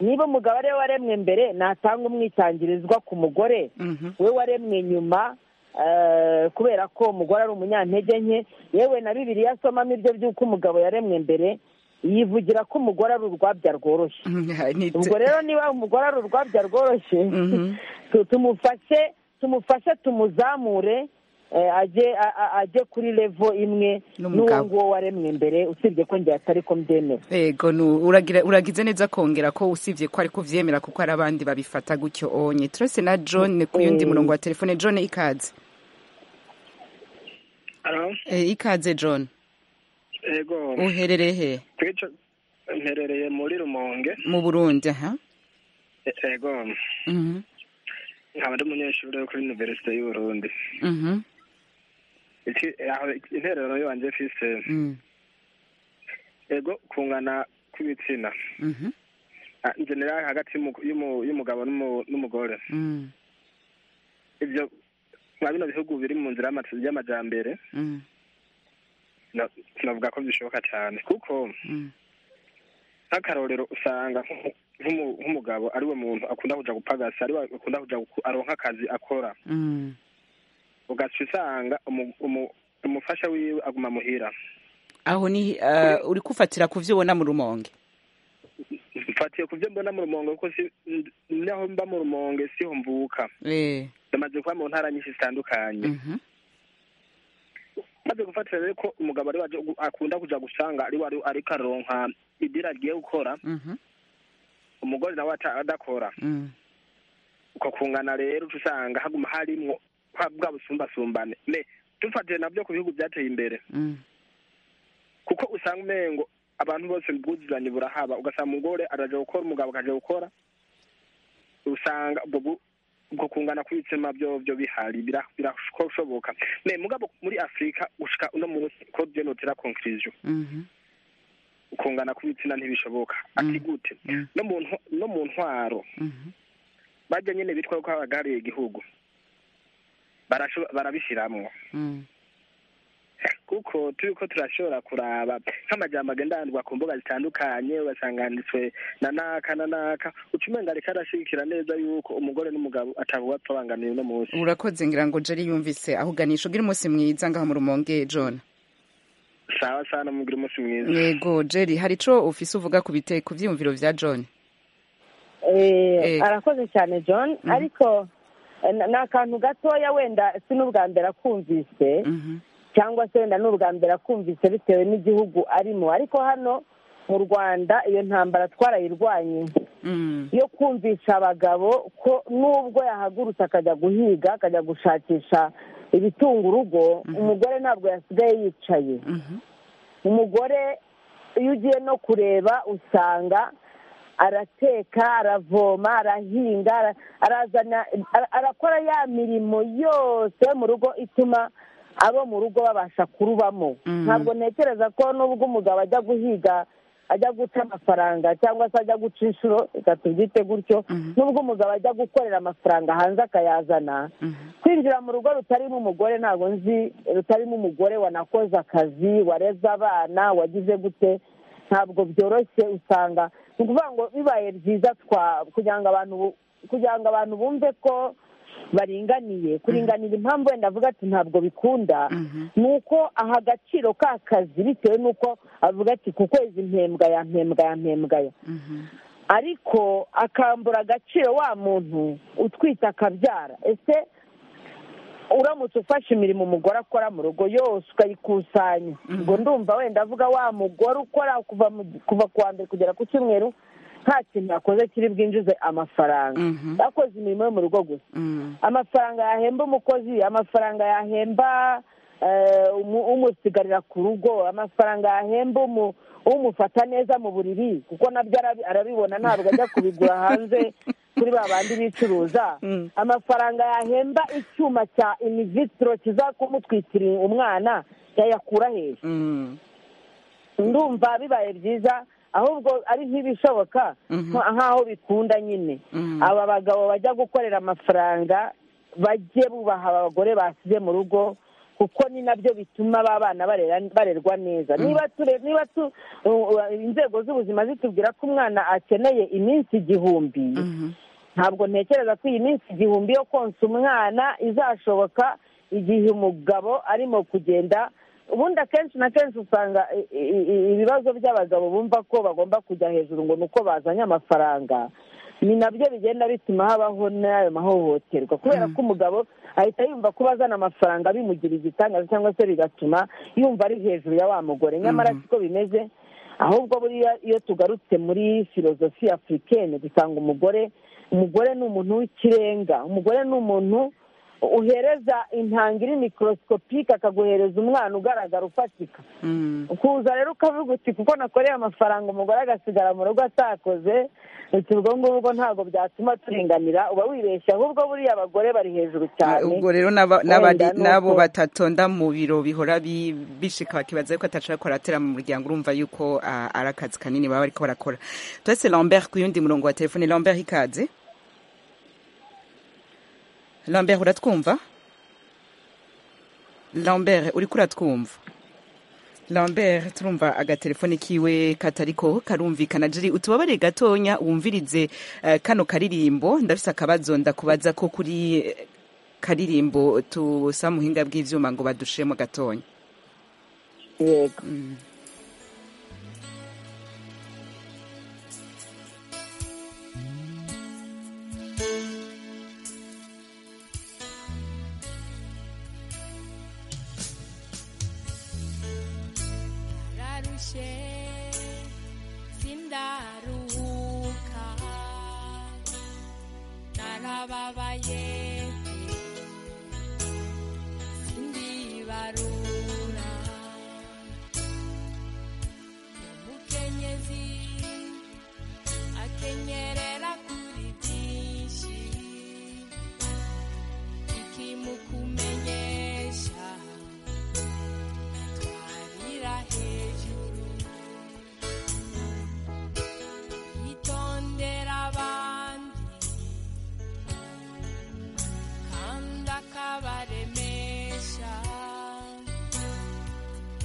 niba umugabo ariwe waremwe mbere natanga umwitangirizwa ku mugore Mhm. we waremwe nyuma eh, kubera ko umugore ari umunyantege nke yewe na bibiliya asomamo ibyo by'uko umugabo yaremwe mbere yivugira ko umugore ari urwabya rworoshye Mhm. Ni- ubwo rero niba umugore ari urwabya rworoshye Mhm. tu- tumufashe tumufashe tumuzamure eh, ajye a- a- ajye kuri levo imwe N'umugabo. n'uwo nguwo waremwe mbere usibye ko njye atari ko mbyemera Ego nu- uragira uragize neza kongera ko usibye ko ariko vyemera kuko hari abandi babifata gutyo onye turese na John ku yundi Mm. murongo wa telefone John ikaze Alo, Eh, ikaze John ego uherereye he twica mperereye muri rumonge mu Burundi aha E- ego Mhm. nkaba ari umunyeshuri wo kuri iniverisite y'uburundi Mhm. Iki- aho interero yanjye mfise Mm. ego kungana kw'ibitsina Mhm. Ah, generali hagati y'umu- y'umu- y'umugabo n'umu- n'umugore Mm. ibyo nka bino bihugu biri mu nzira y'ama- y'amajambere Mm. na- navuga ko bishoboka cyane kuko Mm. nk'akarorero usanga nk'umu- nk'umu- nk'umugabo ari we muntu akunda kuja gupagasa ari we akunda kuja guku- aronka akazi akora Mm. ugaca usanga umu- umu- umufasha wiwe aguma muhira aho ni eh, uri kufatira ku vyo ubona mu rumonge mfatiye ku byo mbona mu rumonge kuko si n- naho mba mu rumonge siho mvuka eh namaze kuba mu ntara nyinshi zitandukanye Mhm. maze gufatira rero ko umugabo ari we aje gu- akunda kuja gusanga ari we ari- ariko aronka idira agiye gukora Mhm. umugore nawe ata- adakora Mm. uko kungana rero uca usanga haguma harimwo bwa bwa busumbasumbane me dufatiye nabyo ku bihugu byateye imbere Mm. kuko usanga umengo abantu bose bwuzuzanye burahaba ugasanga umugore araje gukora umugabo akaje gukora usanga ubwo bu- ubwo kungana kw'ibitsina byo byo bihari bira- birashoboka me mugabo muri afurika gushika uno munsi ko byo notera conclusion Mhm. kungana kw'ibitsina ntibishoboka ati gute Mm. no mu ntwa- no mu ntwaro Mhm. bajya nyine bitwa ko abagariye igihugu Barasho- barabishiramwo Mm. kuko turi ko turashobora kuraba nk'amajambo agendandwa ku mbuga zitandukanye ugasanga handitswe na naka na naka uca umenga ariko arashigikira neza yuko umugore n'umugabo atavuga apfa bangamiye uno munsi urakoze ngira ngo Jerry yumvise ahuganisha ugira umunsi mwiza ngaho mu rumonge John sawa sawa namubwira umunsi mwiza yego Jerry hari ico ufise uvuga ku bite ku vyiyumviro vya John Eh, Eh. arakoze cyane john ariko eh, na- ni akantu gatoya wenda si n'ubwa mbere akumvise Mhm. cyangwa se wenda n'ubwa mbere akumvise bitewe n'igihugu arimo ariko hano mu rwanda iyo ntambara twarayirwanye Mm. yo kumvisha abagabo ko n'ubwo yahagurutse akajya guhiga akajya gushakisha ibitunga urugo umugore ntabwo yasigaye yicaye Mhm. umugore iyo ugiye no kureba usanga arateka aravoma arahinga arazana arakora ya mirimo yose yo mu rugo ituma abo mu rugo babasha kurubamo ntabwo ntekereza ko nubwo umugabo ajya guhiga ajya guca amafaranga cyangwa se ajya guca inshuro reka tubyite gutyo nubwo umugabo ajya gukorera amafaranga hanze akayazana kwinjira mu rugo rutarimo umugore ntabwo nzi rutarimo umugore wanakoze akazi wareze abana wagize gute ntabwo byoroshye usanga ni ukuvuga ngo bibaye byiza kugira ngo abantu kugira ngo abantu bumve ko baringaniye kuringanira impamvu wenda avuga ati ntabwo bikunda ni uko aha agaciro k'akazi bitewe n'uko avuga ati ku kwezi mpembwaya mpembwaya mpembwaya ariko akambura agaciro wa muntu utwite akabyara ese uramutse ufashe imirimo umugore akora mu rugo yose ukayikusanya ngo ndumva wenda avuga wa mugore ukora kuva ku wa mbere kugera ku cyumweru nta kintu yakoze kiri bwinjize amafaranga yakoze imirimo yo mu rugo gusa amafaranga yahemba umukozi amafaranga yahemba umusigarira ku rugo amafaranga yahemba umufata neza mu buriri kuko nabyo arabibona ntabwo ajya kubigura hanze kuri ba bandi bicuruza amafaranga yahemba icyuma cya imivitiro kizakumutwikira umwana yayakura hejuru ndumva bibaye byiza ahubwo ari nk'ibishoboka nk'aho bikunda nyine aba bagabo bajya gukorera amafaranga bajye bubaha abagore basize mu rugo kuko ni nabyo bituma aba bana barerwa neza niba inzego z'ubuzima zitubwira ko umwana akeneye iminsi igihumbi ntabwo ntekereza ko iyi minsi igihumbi yo konsa umwana izashoboka igihe umugabo arimo kugenda ubundi akenshi na kenshi usanga ibibazo by'abagabo bumva ko bagomba kujya hejuru ngo ni uko bazanye amafaranga ni nabyo bigenda bituma habaho n'ayo mahohoterwa kubera ko umugabo ahita yumva kuba azana amafaranga bimugira igitangaza cyangwa se bigatuma yumva ari hejuru ya wa mugore nyamara siko bimeze ahubwo buriya iyo tugarutse muri filozofi afurikene dusanga umugore umugore ni umuntu w'ikirenga umugore ni umuntu uhereza intanga iri mikorosikopique akaguhereza umwana ugaragara ufatika ukuza rero ukavuga uti kuko nakoreye amafaranga umugore agasigara mu rugo atakoze uti ubwo ngubwo ntabwo byatuma turenganira uba wibeshye ahubwo buriya abagore bari hejuru cyane ubwo rero n'abo batatonda mu biro bihora bishika bakibaza yuko atashobora kuratera mu muryango urumva yuko ari akazi kanini baba bariko barakora twese lambert ku yundi murongo wa telefone lambert ikaze lambert uratwumva lambert uri kuratwumva lambert turumva agatelefone kiwe katariko karumvikana jiri utubabare gatonya wumvirize kano karirimbo ndafise akabazo ndakubaza ko kuri karirimbo tusa muhinga bw'ivyuma ngo badushiremo gatonya yego rushe sindaruka narababaye sindibarura umukenyezi akenyerera kuri byinshi ikimukumenyesha Twahira hejuru yitondera abandi kandi akabaremesha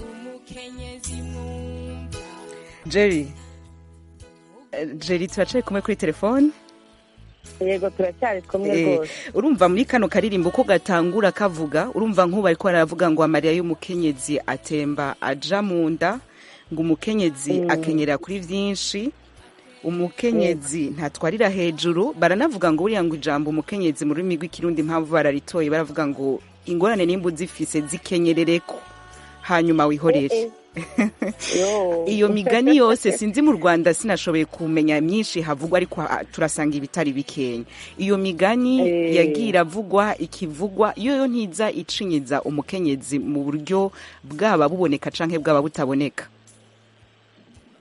umukenyezi mwumva jerry eh, jerry turacaye kumwe kuri telefone yego turacyari kumwe Eh, rwose urumva muri kano karirimbo ko gatangura kavuga urumva nk'ubu ariko aravuga ngo amarira y'umukenyezi atemba aja mu nda ngo umukenyezi akenyera kuri byinshi umukenyezi ntatwarira hejuru baranavuga ngo buriya ngo ijambo umukenyezi mu rurimi rw'ikirundi impamvu bararitoye baravuga ngo ingorane nimba uzifise zikenyerereko hanyuma wihorere Eh, yo. iyo migani yose sinzi mu rwanda sinashoboye kumenya myinshi havugwa ariko ha- turasanga ibitari bikenya iyo migani Eh. yagiye iravugwa ikivugwa iyo yo ntiza icinyiza umukenyezi mu buryo bwaba buboneka canke bwaba butaboneka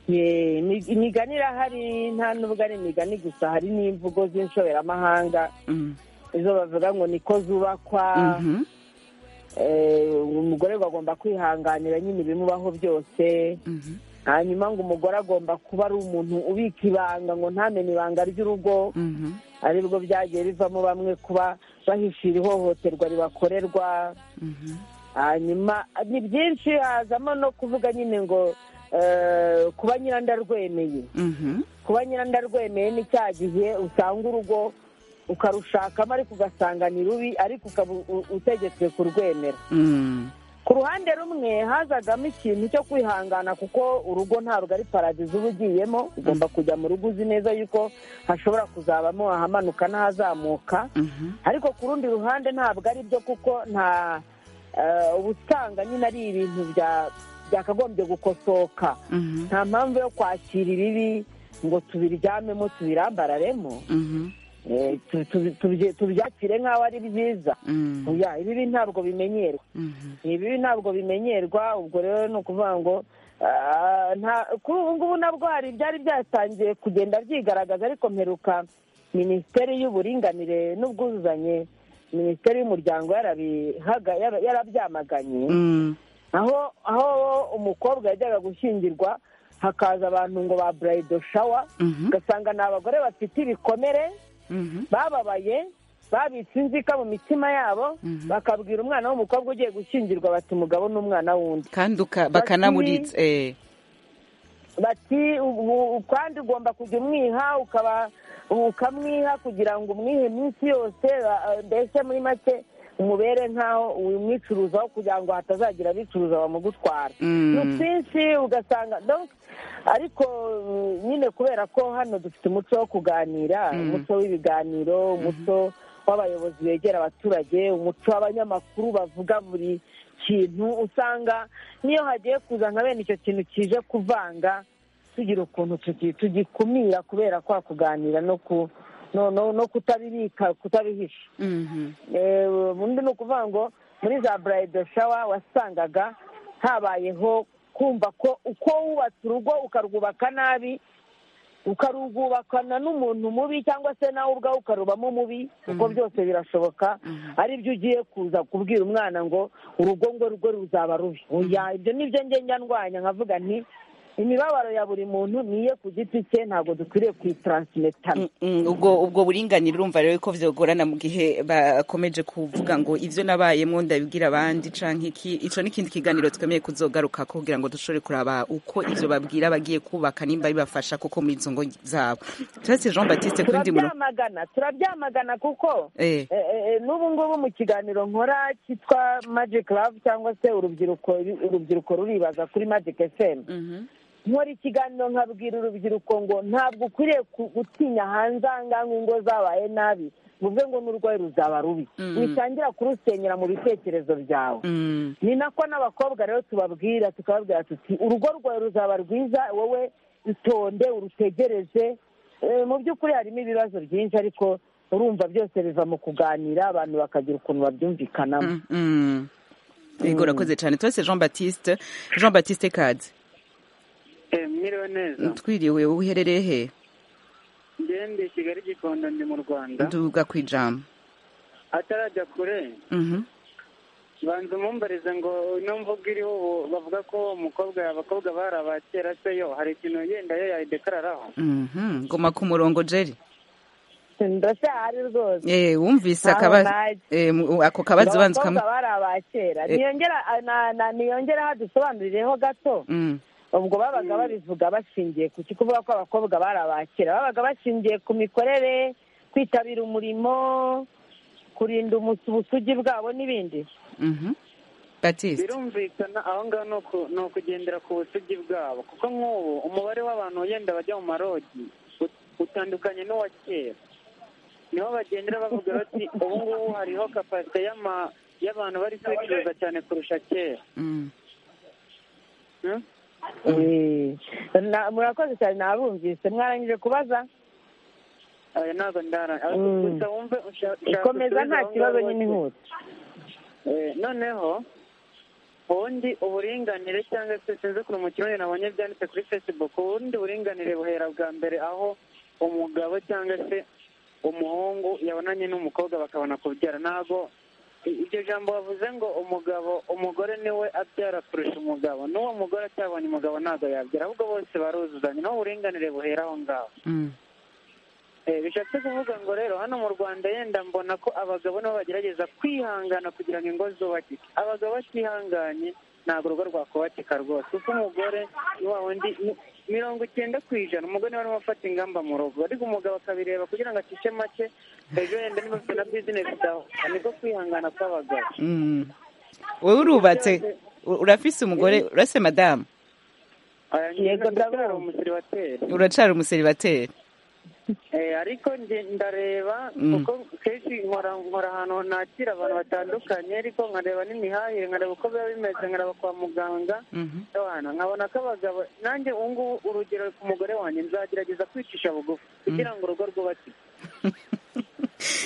Ye, imig- imigani irahari nta n'ubwo ari imigani gusa hari n'imvugo z'inshoberamahanga Mm. izo bavuga ngo niko zubakwa Mhm. eh, umugore ngo agomba kwihanganira nyine ibimubaho byose Mhm. hanyuma ngo umugore agomba kuba ari umuntu ubika ibanga ngo ntamenye ibanga ry'urugo Mhm. aribwo byagiye bivamo bamwe kuba bahishira ihohoterwa ribakorerwa Mhm. hanyuma ni byinshi hazamo no kuvuga nyine ngo eh, kuba nyirandarwemeye Mhm. kuba nyirandarwemeye ni cya gihe usanga urugo ukarushakamo ariko ugasanga ni rubi ariko ukaba u- u- utegetswe kurwemera Mm. ku ruhande rumwe hazagamo ikintu cyo kwihangana kuko urugo ntabwo ari paradizo uba ugiyemo ugomba kujya mu rugo uzi neza yuko hashobora kuzabamo ahamanuka n'ahazamuka Mhm. ariko ku rundi ruhande ntabwo ari byo kuko nta eh, uba usanga nyine ari ibintu bya- byakagombye gukosoka Mhm. nta mpamvu yo kwakira ibibi ngo tubiryamemo tubirambararemo Mhm. eh, tu- tu- tubye- tubyakire nk'aho ari byiza Mm. oya ibibi ntabwo bimenyerwa Mhm. ibibi ntabwo bimenyerwa ubwo rero ni ukuvuga ngo ah, nta- kuri ubu ngubu nabwo hari ibyari byatangiye kugenda byigaragaza ariko mperuka minisiteri y'uburinganire n'ubwuzuzanye minisiteri y'umuryango yarabihaga- yara- yarabyamaganye Mm. aho aho umukobwa yajyaga gushyingirwa hakaza abantu ngo ba burayido shawa Mhm. ugasanga ni abagore bafite ibikomere Mhm. bababaye babitse inzika mu mitima yabo Mhm. bakabwira umwana w'umukobwa ugiye gushyingirwa bati umugabo n'umwana wundi kandi uka- bakanamuritsa eh. bati ubu kandi ugomba kujya umwiha ukaba ukamwiha kugira ngo umwihe iminsi yose a- a- mbese muri make umubere nk'aho umwicuruzaho kugira ngo hatazagira abicuruza bamugutwara ni Mm. twinshi ugasanga donc ariko mm, nyine kubera ko hano dufite umuco wo kuganira Mm. umuco w'ibiganiro umuco w'abayobozi begera abaturage umuco w'abanyamakuru bavuga buri kintu usanga n'iyo hagiye kuza nka bene icyo kintu kije kuvanga tugira ukuntu tugi- tugikumira kubera kwa kuganira no ku no- no- no kutabibika kutabihisha Mhm. Eh, ubundi ni ukuvuga ngo muri za burayido shawa wasangaga habayeho kumva ko uko wubatse urugo ukarwubaka nabi ukarwubakana n'umuntu mubi cyangwa se nawe ubwawe ukarubamo mubi kuko byose birashoboka aribyo ugiye kuza kubwira umwana ngo urugo ngo rwe ruzaba rubi oya ibyo nibyo ngenda ndwanya nkavuga nti imibabaro ya buri muntu niye ku giti cye ntabwo dukwiriye kuyitaransimetana Mm, mm, ubwo ubwo buringanire urumva rero ko byagorana mu gihe bakomeje kuvuga ngo ibyo nabayemo ndabibwira abandi canke iki ico n'ikindi kiganiro twemeye kuzogaruka ko kugira ngo dushobore kuraba uko ivyo babwira bagiye kubaka nimba bibafasha koko muri izo ngo zabo turetse Jean Baptiste kundi muno turabyamagana turabyamagana kuko eh Eh, eh, eh, n'ubu ngubu mu kiganiro nkora cyitwa magic love cyangwa se urubyiruko urubyiruko ruribaza kuri magic fm mhm nkora ikiganiro nkabwira urubyiruko ngo ntabwo ukwiriye ku- gutinya hanze ahangaha nk'ingo zabaye nabi bivuze ngo n'urwayi ruzaba rubi Mm. witangira kurusenyera mu bitekerezo byawe mm ni nako n'abakobwa rero tubabwira tukababwira tuti urugo rwawe ruzaba rwiza wowe itonde urutegereje Eh, mu by'ukuri harimo ibibazo byinshi ariko urumva byose biva mu kuganira abantu bakagira ukuntu babyumvikanamo mm, mm yego urakoze cyane turetse Jean Baptiste Jean Baptiste Kazi Eh, mwiriwe neza twiriwe wowe uherereye he ngende i kigali gikondo ndi mu rwanda nduga kwijambo atarajya kure mhm banza umumbarize ngo ino mvuga iriho ubu bavuga ko umukobwa abakobwa bari abakera se yo hari ikintu yenda yo yayidekararaho mhm goma ku murongo Jerry ndashahari rwose Eh, wumvise Aho akaba naje. eh, mu- ako kabazo banza abakobwa ukamu bari abakera Eh. niyongera ah, na- na- niyongeraho dusobanurireho gato Mm, ubwo babaga babivuga bashingiye ku ki kuvuga ko abakobwa bari abakera babaga bashingiye ku mikorere kwitabira umurimo kurinda umus- ubusugi bwabo n'ibindi mhm. Baptiste birumvikana aho ngaho ni uku- ni ukugendera ku busugi bwabo kuko nk'ubu umubare w'abantu wenda bajya mu marogi ut- utandukanye n'uwa kera niho bagendera bavuga bati ubu ngubu hariho kapasite y'ama- y'abantu bari kwicuruza cyane kurusha kera Mm, Hmm? Eh, na- murakoze cyane nabumvise mwarangije kubaza aya ntabwo ndara Mm. gusa wumve ushaka ikomeza nta kibazo nyine inkutse noneho ubundi uburinganire cyangwa se sinzi ukuntu mu kirundi nabonye byanditse kuri facebook ubundi buringanire buhera bwa mbere aho umugabo cyangwa se umuhungu yabonanye n'umukobwa bakabona kubyara ntabwo iryo jambo bavuze ngo umugabo umugore niwe abyara kurusha umugabo n'uwo mugore acyabonye umugabo ntabwo yabyara ahubwo bose baruzuzanya naho uburinganire buhera aho ngaho Mm. Eh, bishatse kuvuga ngo rero hano mu rwanda yenda mbona ko abagabo nabo bagerageza kwihangana kugira ngo ingo zubakike abagabo batihanganye ntabwo urugo rwakubakika rwose kuko umugore ni wa wundi mi- mirongo icyenda ku ijana umugore niwe urimo afata ingamba mu rugo ariko umugabo akabireba kugira ngo acishe make ejo yenda niba afite na bizinesi zawe niko kwihangana kw'abagabo Mm. wowe urubatse u- urafise umugore urase madamu Aya, Yego, nyine ndacyari ndabumva. umuseribateri uracara umuseribateri Eh, ariko nge ndareba Mm. kuko kenshi nkora nkora ahantu nakira abantu batandukanye ariko nkareba n'imihahire nkareba uko biba bimeze nkareba kwa muganga Mhm. abana nkabona ko abagabo nanjye ubu ngubu urugero ku mugore wanjye nzagerageza kwicisha bugufi kugira ngo urugo rwubakike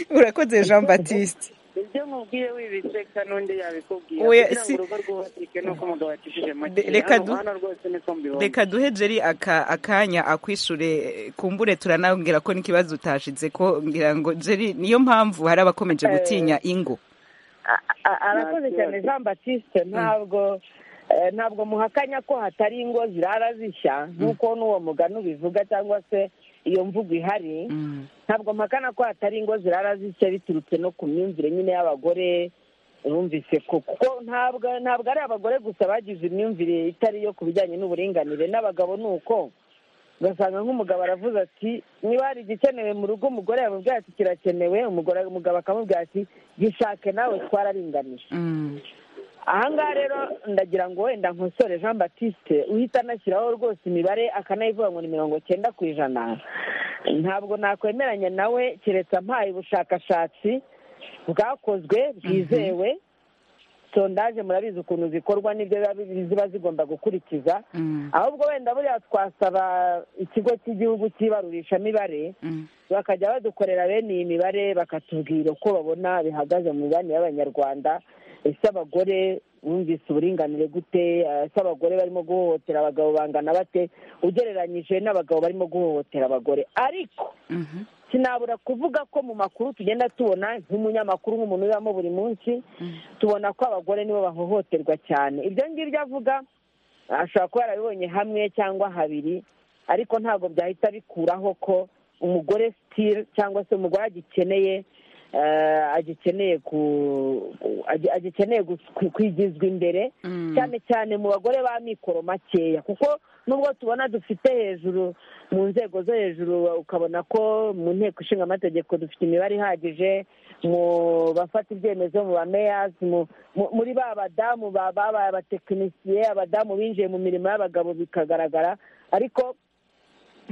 urakoze jean batiste ibyo nkubwiye wibiseka n'undi yabikubwira Oya, kugira ngo si- urugo rwubakike ni uko umugabo yakishije make De- reka hano du- hano rwose niko mbibona reka duhe jeri aka akanya akwishure eh, kumbure turanabwira ko n'ikibazo utashize ko ngira ngo jeri niyo mpamvu hari abakomeje gutinya ingo A- a- arakoze cyane jean batiste ntabwo eh, ntabwo muhakanya ko hatari ingo zirara zishya nk'uko n'uwo mugani ubivuga cyangwa se iyo mvugo ihari Mm. ntabwo mpakana ko hatari ingo zirara zishya biturutse no ku myumvire nyine y'abagore bumvise ko kuko ntabwo ntabwo ari abagore gusa bagize imyumvire itari iyo ku bijyanye n'uburinganire n'abagabo ni uko ugasanga nk'umugabo aravuze ati niba hari igikenewe mu rugo umugore yamubwira ati kirakenewe umugore umugabo akamubwira ati gishake nawe twararinganije Mm. ahangaha rero ndagira ngo wenda nkosore jean batiste uhita anashyiraho rwose imibare akanayivuga ngo ni mirongo cyenda ku ijana ntabwo nakwemeranya nawe keretse ampaye ubushakashatsi bwakozwe bwizewe sondaje murabizi ukuntu zikorwa n'ibyo biba- ziba zigomba gukurikiza Mm. ahubwo wenda buriya twasaba ikigo cy'igihugu cy'ibarurishamibare Mm. bakajya badukorera bene iyi mibare bakatubwira uko babona bihagaze mu mibanire y'abanyarwanda ese abagore bumvise uburinganire gute Eh, ese abagore barimo guhohotera abagabo bangana bate ugereranyije n'abagabo barimo guhohotera abagore ariko Mhm. sinabura kuvuga ko mu makuru tugenda tubona nk'umunyamakuru nk'umuntu ubamo buri munsi tubona ko abagore nibo bahohoterwa cyane ibyo ngibyo avuga ashobora kuba yarabibonye hamwe cyangwa habiri ariko ntabwo byahita bikuraho ko umugore sitiri cyangwa se umugore agikeneye eh, agikeneye ku agi- agikeneye gus- ku- kwigizwa imbere Mm. cyane cyane mu bagore ba mikoro makeya kuko nubwo tubona dufite hejuru mu nzego zo hejuru ukabona ko mu nteko ishinga amategeko dufite imibare ihagije mu bafata ibyemezo mu bameyazi mu- mu- muri ba badamu ba- babaye abatekinisiye abadamu binjiye mu mirimo y'abagabo bikagaragara ariko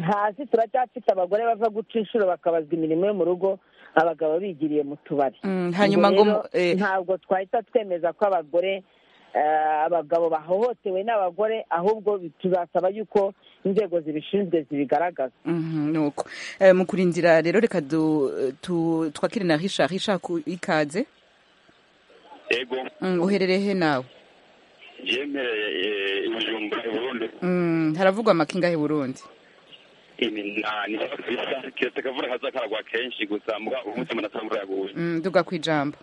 hasi turacyafite abagore bava guca inshuro bakabazwa imirimo yo mu rugo abagabo bigiriye mu tubari Mm, hanyuma ngo Ubwo mu- rero eh, ntabwo twahita twemeza ko abagore eh, abagabo bahohotewe n'abagore ahubwo tuzasaba yuko inzego zibishinzwe zibigaragaza Mhm, nuko Eh, mu kurindira rero reka du- tu- twakire na richard richard ku- ikaze yego Mm, uherereye he nawe yemereye ibijumba i burundi Mm, haravugwa amakinga y'u burundi iminani bisa keretse akavura kaza karagwa kenshi gusa muga umunsi umuntu atamvura yaguye Mm, duga ku ijambo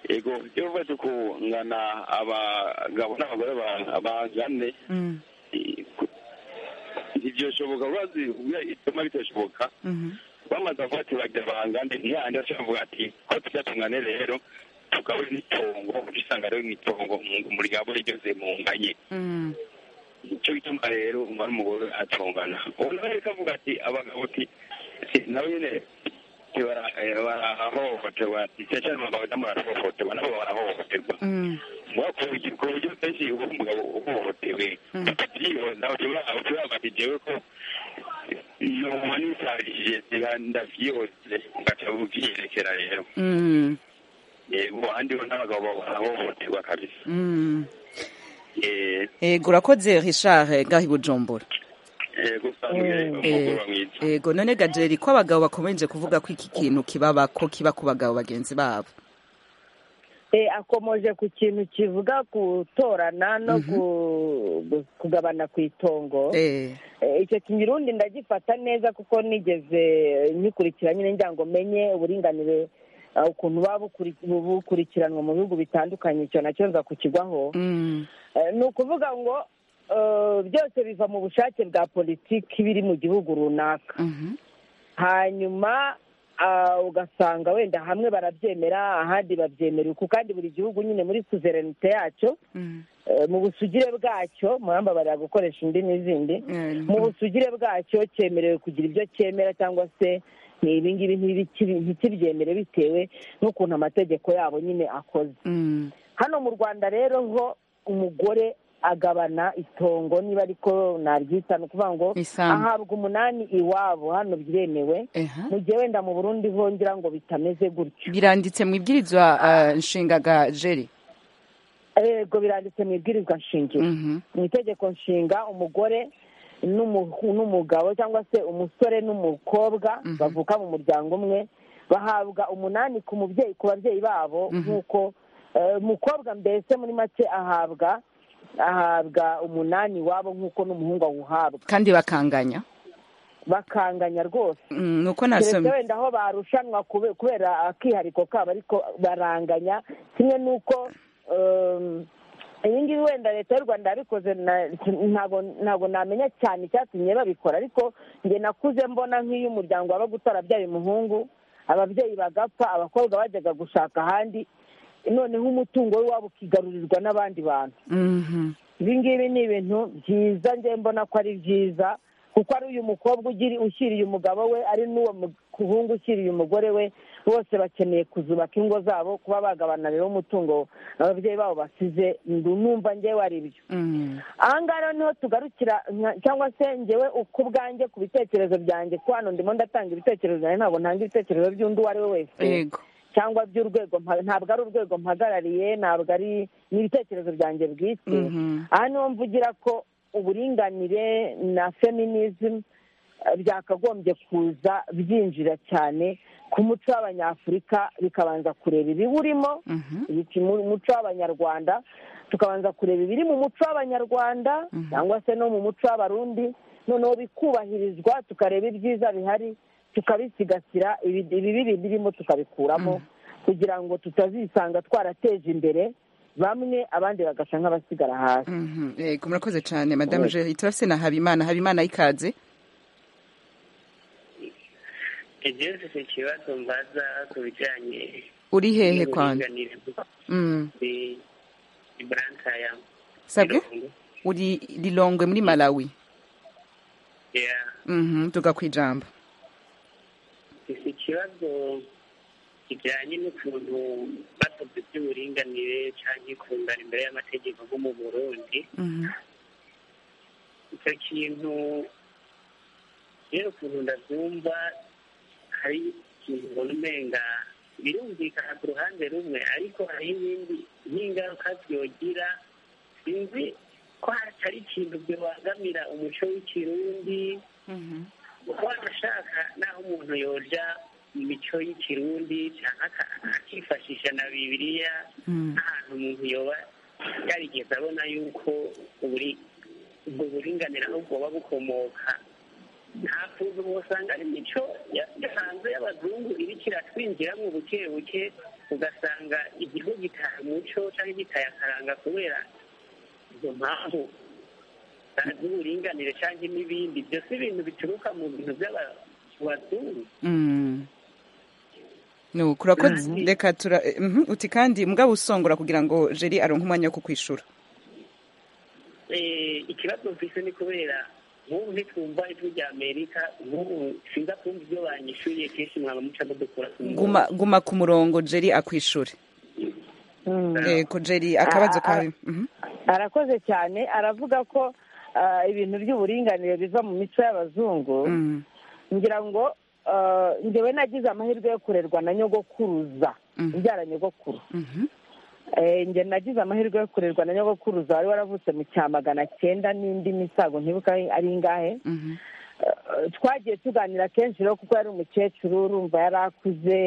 yego iyo uvuze kungana abagabo n'abagore ba- bangane Mm, i- ku- ntivyoshoboka urazi uya ituma bitoshoboka mhm. bamaze avuga ati bagira bangane ntiyandi acavuga ati ko tucyatungane rero tugawe n'itongo usanga rero n'itongo mu ryabo rigeze mu nganye Mm, icyo gituma rero umwana umugore atungana ubu nawe reka avuga ati abagabo ati si nawe nyine barahohoterwa ndetse n'abagabo nabo barahohoterwa nabo barahohoterwa mm, mwakuvugira ku buryo kenshi uba umugabo uhohotewe nawe turavuga ati jewe ko noma nisarishije ndavyihose ugaca uvyiyerekera rero mm, yego ahandi ho n'abagabo barahohoterwa kabisa mm. Eh, yego urakoze richard eh, ngaho i bujumbura eh, gusa umugoroba mwiza yego none gajeri ko abagabo bakomeje kuvuga ko iki kintu kibaba ko kiba ku bagabo bagenzi babo Eh, akomoje ku kintu kivuga gutorana no Mhm. gu- gu- kugabana ku itongo Eh, Eh, icyo kinyirundi ndagifata neza kuko nigeze nyikurikira nyine ngira ngo menye uburinganire eh, ukuntu buba bukuri- bu- bukurikiranwa mu bihugu bitandukanye icyo nacyo nza kukigwaho mm, Eh, ni ukuvuga ngo eh, byose biva mu bushake bwa politiki biri mu gihugu runaka mhm, hanyuma ah, ugasanga wenda hamwe barabyemera ahandi babyemera uku kandi buri gihugu nyine muri suzerinite yacyo mm, eh, mu busugire bwacyo murambabarira gukoresha indi n'izindi eh, mu busugire bwacyo cyemerewe kugira ibyo cyemera cyangwa se ni ibingibi ntibikibi- ntikibyemere bitewe n'ukuntu amategeko yabo nyine akoze mm, hano mu rwanda rero ho umugore agabana itongo niba ariko naryita ni ukuvuga ngo Isambu. ahabwa umunani iwabo hano biremewe Eha. mu gihe wenda mu burundi ho ngira ngo bitameze gutyo biranditse mu ibwirizwa eh, nshingaga jeri yego biranditse mu ibwirizwa nshingiro Mhm, mu itegeko nshinga umugore n'umu- n'umugabo cyangwa se umusore n'umukobwa Mhm. bavuka mu muryango umwe bahabwa umunani ku mubyeyi ku babyeyi babo Mhm. nk'uko eh, umukobwa mbese muri make ahabwa ahabwa umunani iwabo nk'uko n'umuhungu awuhabwa kandi bakanganya bakanganya rwose Mm, nuko keretse nasomye wenda aho barushanwa kube- kubera akihariko kabo ariko baranganya kimwe n'uko um, iyi ngiyi wenda leta y'u rwanda yabikoze na- ntabwo ntabwo namenya cyane icyatumye babikora ariko njye nakuze mbona nk'iyo umuryango waba utarabyaye umuhungu ababyeyi bagapfa abakobwa bajyaga gushaka ahandi noneho umutungo w'iwabo ukigarurirwa n'abandi bantu Mhm, ibi ngibi ni ibintu byiza njye mbona ko ari byiza kuko ari uyu mukobwa ugiri ushyiriye umugabo we ari n'uwo muhungu ushyiriye umugore we bose bakeneye kuzubaka ingo zabo kuba bagabana rero umutungo ababyeyi babo basize ndu- numva njyewe ari byo mm, ahangaha rero niho tugarukira nka- cyangwa se ngewe uko ubwanjye ku bitekerezo byanjye ko hano ndimo ndatanga ibitekerezo byanjye ntabwo ntanga ibitekerezo by'undi uwo ari we wese yego cyangwa by'urwego mpa- ntabwo ari urwego mpagarariye ntabwo ari ni ibitekerezo byanjye bwite Mhm, aha niho mvugira ko uburinganire na feminism eh, byakagombye kuza byinjira cyane ku muco w'abanyafurika bikabanza kureba ibiwurimo mhm, ibiki- mu muco w'abanyarwanda tukabanza kureba ibiri mu muco w'abanyarwanda Mhm. cyangwa se no mu muco w'abarundi noneho bikubahirizwa tukareba ibyiza bihari tukabisigasira ibi- ibibi birimo tukabikuramo kugira ngo tutazisanga twarateje imbere bamwe abandi bagasa nk'abasigara hasi mhm, yego murakoze cyane madamu Yego. jeri turafise na habimana habimana ikaze igihe ufite ikibazo mbaza ku bijyanye uri hehe kwanza n'uburinganire Mm, ni buranka ya sabwe mirongo uri lilongwe muri malawi ya Mhm, tuga kwijambo ufite ikibazo kijyanye n'ukuntu bakoze by'uburinganire cyangwa ikundana imbere y'amategeko nko mu burundi Mhm, icyo kintu rero ukuntu ndabyumva hari ikintu ubona umenga birumvikana ku ruhande rumwe ariko hari n'ibindi n'ingaruka byogira sinzi ko hatari ikintu bibangamira umuco w'ikirundi mhm, kuba wanashaka n'aho umuntu yoja imico y'ikirundi cyangwa aka- akifashisha na bibiliya mm, ahantu umuntu yoba yarigeze abona yuko uburi ubwo buringanire aho bwoba bukomoka nta kuntu wasanga ari imico ya- yasanzwe y'abazungu iriko iratwinjiramo buke buke ugasanga igihugu gitaye umuco cyangwa gitayakaranga kubera izo mpamvu z'uburinganire cyangwa n'ibindi byose ibintu bituruka mu bintu by'abazungu mm. No, kurakoze Kandi- reka tura mhm, uti kandi mugabo usongora kugira ngo jeri aronke umwanya wo kukwishura Eh, ikibazo mfise ni kubera nk'ubu ntitwumva ijwi rya amerika nk'ubu sinza kumva ibyo banyishyuriye kenshi mwaba muca mudukura ku murongo. guma guma ku murongo jeri akwishure yego jeri akabazo Ah, ah, kawe Mhm. arakoze cyane aravuga ko ah, ibintu by'uburinganire biva mu mico y'abazungu Mm, ngira ngo ah, njyewe nagize amahirwe yo kurerwa na nyogokuruza Mhm. ibyara nyogokuru mhm, Eh, njye nagize amahirwe yo kurerwa na nyogokuruza wari waravutse mu cyamagana cyenda n'indi misago ntibuka ari ingahe mhm, Eh, twagiye tuganira kenshi rero kuko yari umukecuru urumva yari akuze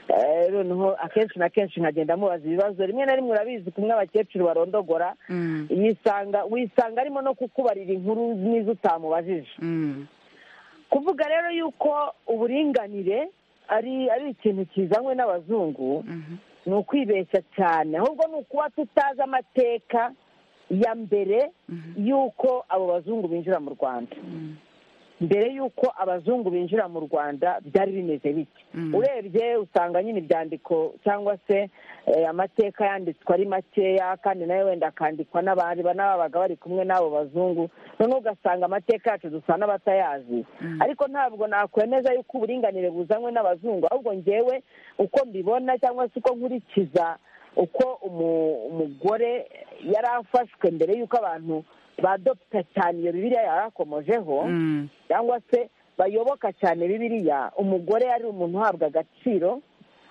Eh, rero niho akenshi na kenshi nkagenda mubaza ibibazo rimwe na rimwe urabizi kumwe abakecuru barondogora Mm. yisanga wisanga arimo no kukubarira inkuru n'izo utamubajije Mm. kuvuga rero yuko uburinganire ari ari ikintu kizanywe n'abazungu Mhm. ni ukwibeshya cyane ahubwo ni ukuba tutazi amateka ya mbere y'uko abo bazungu binjira mu rwanda Mm. mbere y'uko abazungu binjira mu rwanda byari bimeze bike Mm. urebye usanga nyine ibyandiko cyangwa se eh, amateka yanditswe ari makeya kandi nayo wenda akandikwa n'abandi n'ababaga bari kumwe n'abo bazungu noneho ugasanga amateka yacu dusa n'abatayazi ariko ntabwo nakwemeza yuko uburinganire buzanywe n'abazungu ahubwo ngewe uko mbibona cyangwa se uko nkurikiza uko umu- umugore yari afashwe mbere y'uko abantu badopita cyane iyo bibiriya yari akomojeho Mm. cyangwa se bayoboka cyane bibiriya umugore ari umuntu uhabwa agaciro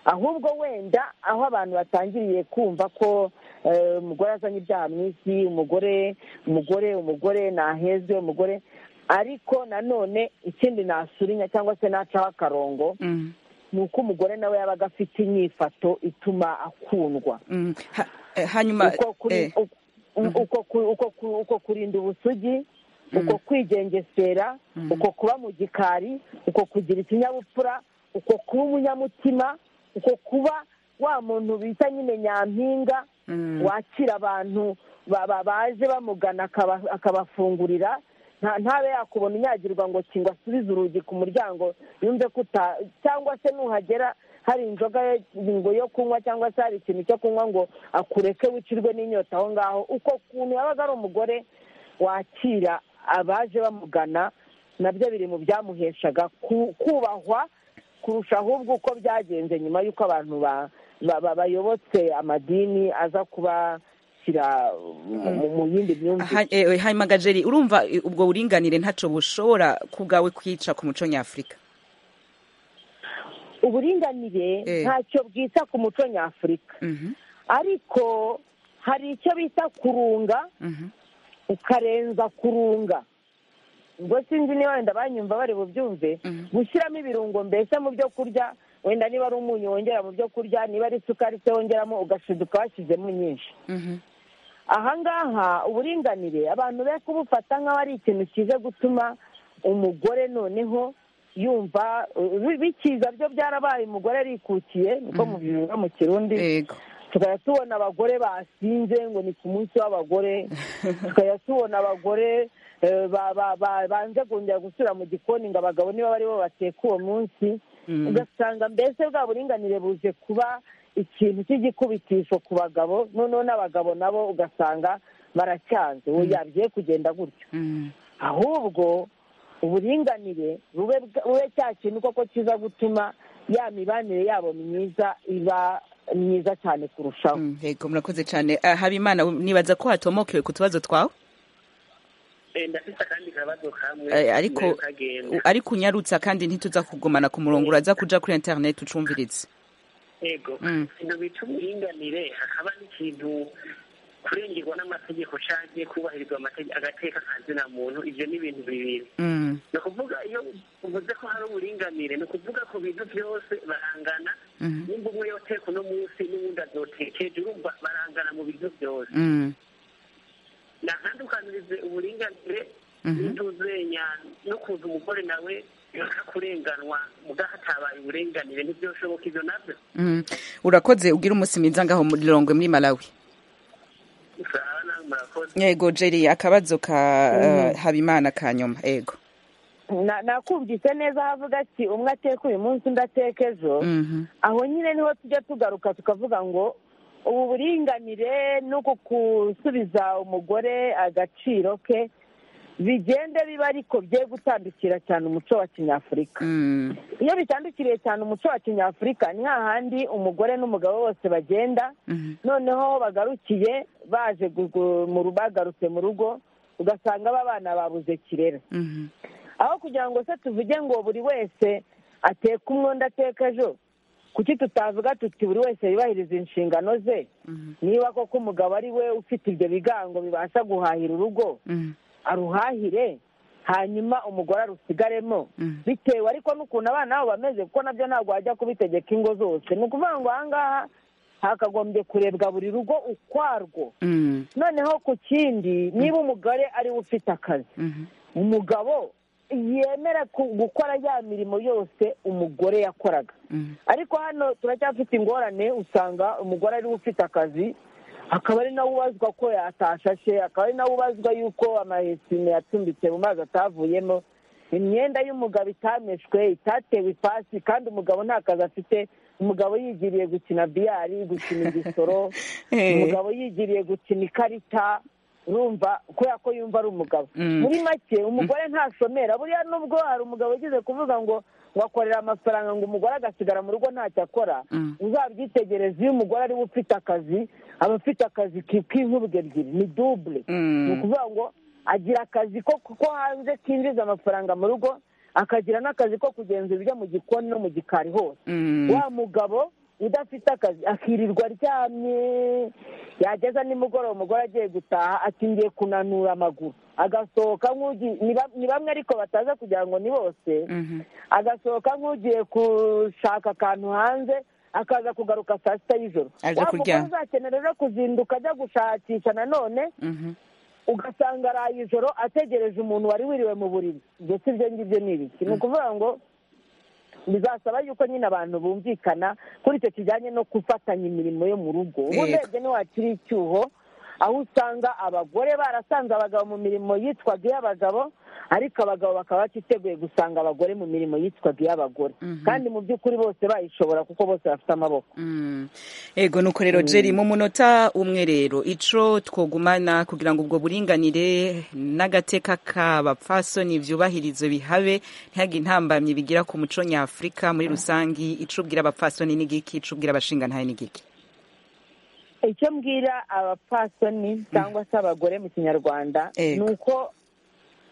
ahubwo wenda aho abantu batangiriye kumva ko eh, umugore azanye ibyaha mu isi umugore umugore umugore ntahezwe umugore ariko nanone ikindi nasurinya cyangwa se nacaho akarongo Mm. ni uko umugore nawe yabaga afite inyifato ituma akundwa Mm. Ha- eh, hanyuma uko kuri eh, uko- uko ku- uko ku- uko kurinda ubusugi uko kwigengesera uko kuba mu gikari uko kugira ikinyabupfura uko kuba umunyamutima uko kuba wa muntu bita nyine nyampinga mm. wakira abantu ba- ba- baje bamugana akaba- akabafungurira nta- ntabe yakubona unyagirwa ngo kingwa asubize urugi ku muryango yumve ko uta cyangwa se nuhagera hari inzoga yo- ngo yo kunywa cyangwa se hari ikintu cyo kunywa ngo akureke wicirwe n'inyota aho ngaho uko kuntu yabaga ari umugore wakira abaje bamugana nabyo biri mu byamuheshaga ku- kubahwa kurusha ahubwo uko byagenze nyuma y'uko abantu ba- ba- ba- bayobotse amadini aza kubashyira mu- mu- mu yindi myumvire Ha- eh, eh, hanyuma gajeri urumva eh, ubwo buringanire ntacyo bushobora ku bwawe kwica ku muco nyafurika uburinganire Eh. ntacyo bwita ku muco nyafurika Mhm. ariko hari icyo bita kurunga Mhm. ukarenza kurunga ubwo sinzi niba wenda banyumva bari bubyumve Mhm. gushyiramo ibirungo mbese mu byo kurya wenda niba ari umunyu wongera mu byo kurya niba ari isukari se wongeramo ugashiduka washyizemo nyinshi Mhm. ahangaha uburinganire abantu be kubufata nk'aho ari ikintu kiza gutuma umugore noneho yumva bi- bikiza byo byarabaye umugore arikukiye niko mubivuga mu kirundi Yego. tukajya tubona abagore basinze ngo ni ku munsi w'abagore tukajya tubona abagore eh, ba- ba- ba- banze kongera gusubira mu gikoni ngo abagabo niba bari bo bateka uwo munsi ugasanga mbese bwa buringanire buje kuba ikintu cy'igikubitisho ku bagabo noneho n'abagabo nabo ugasanga baracyanze oya bigiye kugenda gutyo Mm. ahubwo uburinganire bube bwa- bube cya kintu koko kiza gutuma ya mibanire yabo myiza iba myiza cyane kurushaho Mm. Yego, murakoze cyane Ah, habimana nibaza ko hatomokewe ku tubazo twawe Eh, ndafite akandi kabazo kamwe Eh, ariko nayo kagenda ariko unyarutsa kandi ntituza kugumana ku murongo uraza kuja kuri internet ucumvirize yego Mm. ibintu bita uburinganire hakaba n'ikintu kurengerwa n'amategeko cyangwa kubahirizwa amategeko agateka kazina muntu ibyo ni ibintu bibiri Mm. ni ukuvuga iyo uvuze ko hari uburinganire ni ukuvuga ku bintu byose barangana Mhm. nimba umwe yoteka uno munsi n'uwundi azotekeje urumva barangana mu bintu byose Mm. nakandukanirize uburinganire Mhm. n'intuzenya no kuza umugore nawe yaka kurenganwa mugaho hatabaye uburenganire ntibyoshoboka ibyo nabyo Mm. urakoze ugira umunsi mwiza ngaho muri rongwe muri malawi usaba nawe murakoze yego jeri akabazo ka eh, habimana ka nyuma yego Na- nakumvise neza aho avuga ati umwe ateka uyu munsi undi ateka ejo Mhm. aho nyine niho tujya tugaruka tukavuga ngo ubu buringanire n'uku gusubiza umugore agaciro ke bigende biba ariko bye gutandukira cyane umuco wa kinyafurika Mm. iyo bitandukiriye cyane umuco wa kinyafurika ni hahandi umugore n'umugabo bose bagenda Mhm. noneho aho bagarukiye baje gu- gu- mu ru- bagarutse mu rugo ugasanga abana babuze kirera Mhm. aho kugira ngo se tuvuge ngo buri wese ateka umwe undi ateka ejo kuki tutavuga tuti buri wese yubahiriza inshingano ze niba koko umugabo ari we ufite ibyo bigango bibasha guhahira urugo Mhm. aruhahire hanyuma umugore arusigaremo bitewe ariko n'ukuntu abana babo bameze kuko nabyo ntabwo wajya kubitegeka ingo zose ni ukuvuga ngo ahangaha hakagombye kurebwa buri rugo ukwarwo Mm. noneho ku kindi niba umugore ariwe ufite akazi Mhm. umugabo yemera ku- gukora ya mirimo yose umugore yakoraga Mhm. ariko hano turacyafite ingorane usanga umugore ariwe ufite akazi akaba ari nawe ubazwa ko atashashe akaba ari nawe ubazwa y'uko amahesime yacumbitse mu mazi atavuyemo imyenda y'umugabo itameshwe itatewe ipasi kandi umugabo nta kazi afite umugabo yigiriye gukina biyari gukina igisoro Eh. umugabo yigiriye gukina ikarita urumva kubera ko yumva ari umugabo Mm. muri make umugore ntasomera buriya nubwo hari umugabo ugize kuvuga ngo wakorera amafaranga ngo umugore agasigara mu rugo ntacyo akora Mm. uzabyitegereze iyo umugore ariwe ufite akazi aba afite akazi ki- k'inkubwe ebyiri ni dubure Mm. ni ukuvuga ngo agira akazi ko ko hanze kinjiza amafaranga mu rugo akagira n'akazi ko kugenzura ibyo mu gikoni no mu gikari hose Mm. wa mugabo udafite akazi akirirwa aryamye yageza nimugoroba umugore agiye gutaha ati ngiye kunanura amaguru agasohoka nk'ugi ni ba- ni bamwe ariko bataza kugira ngo ni bose Mhm. agasohoka nk'ugiye gushaka akantu hanze akaza kugaruka saa sita y'ijoro Aje wa mugore kuryama. uzakenera rero kuzinduka ajya gushakisha nanone Mhm. ugasanga araye ijoro ategereje umuntu wari wiriwe mu buriri ibyo si byo ngibyo ni ibiki ni ukuvuga ngo bizasaba yuko nyine abantu bumvikana kuri icyo kijyanye no gufatanya imirimo yo mu rugo ubu Yego. urebye ntiwakiri icyuho aho usanga abagore barasanze abagabo mu mirimo yitwaga iy'abagabo ariko abagabo bakaba batiteguye gusanga abagore mu mirimo yitwaga iy'abagore kandi mu by'ukuri bose bayishobora kuko bose bafite amaboko Mm. ego nuko rero jerry mu munota umwe rero ico twogumana kugira ngo ubwo buringanire n'agateka k'abapfasoni vyubahirizo bihabe ntihagire intambamyi bigira ku muco nyafurika muri rusangi ico ubwira abapfasoni ni giki ico ubwira abashingantahe ni giki icyo mbwira abapfasoni cyangwa se abagore mu kinyarwanda Ego. ni uko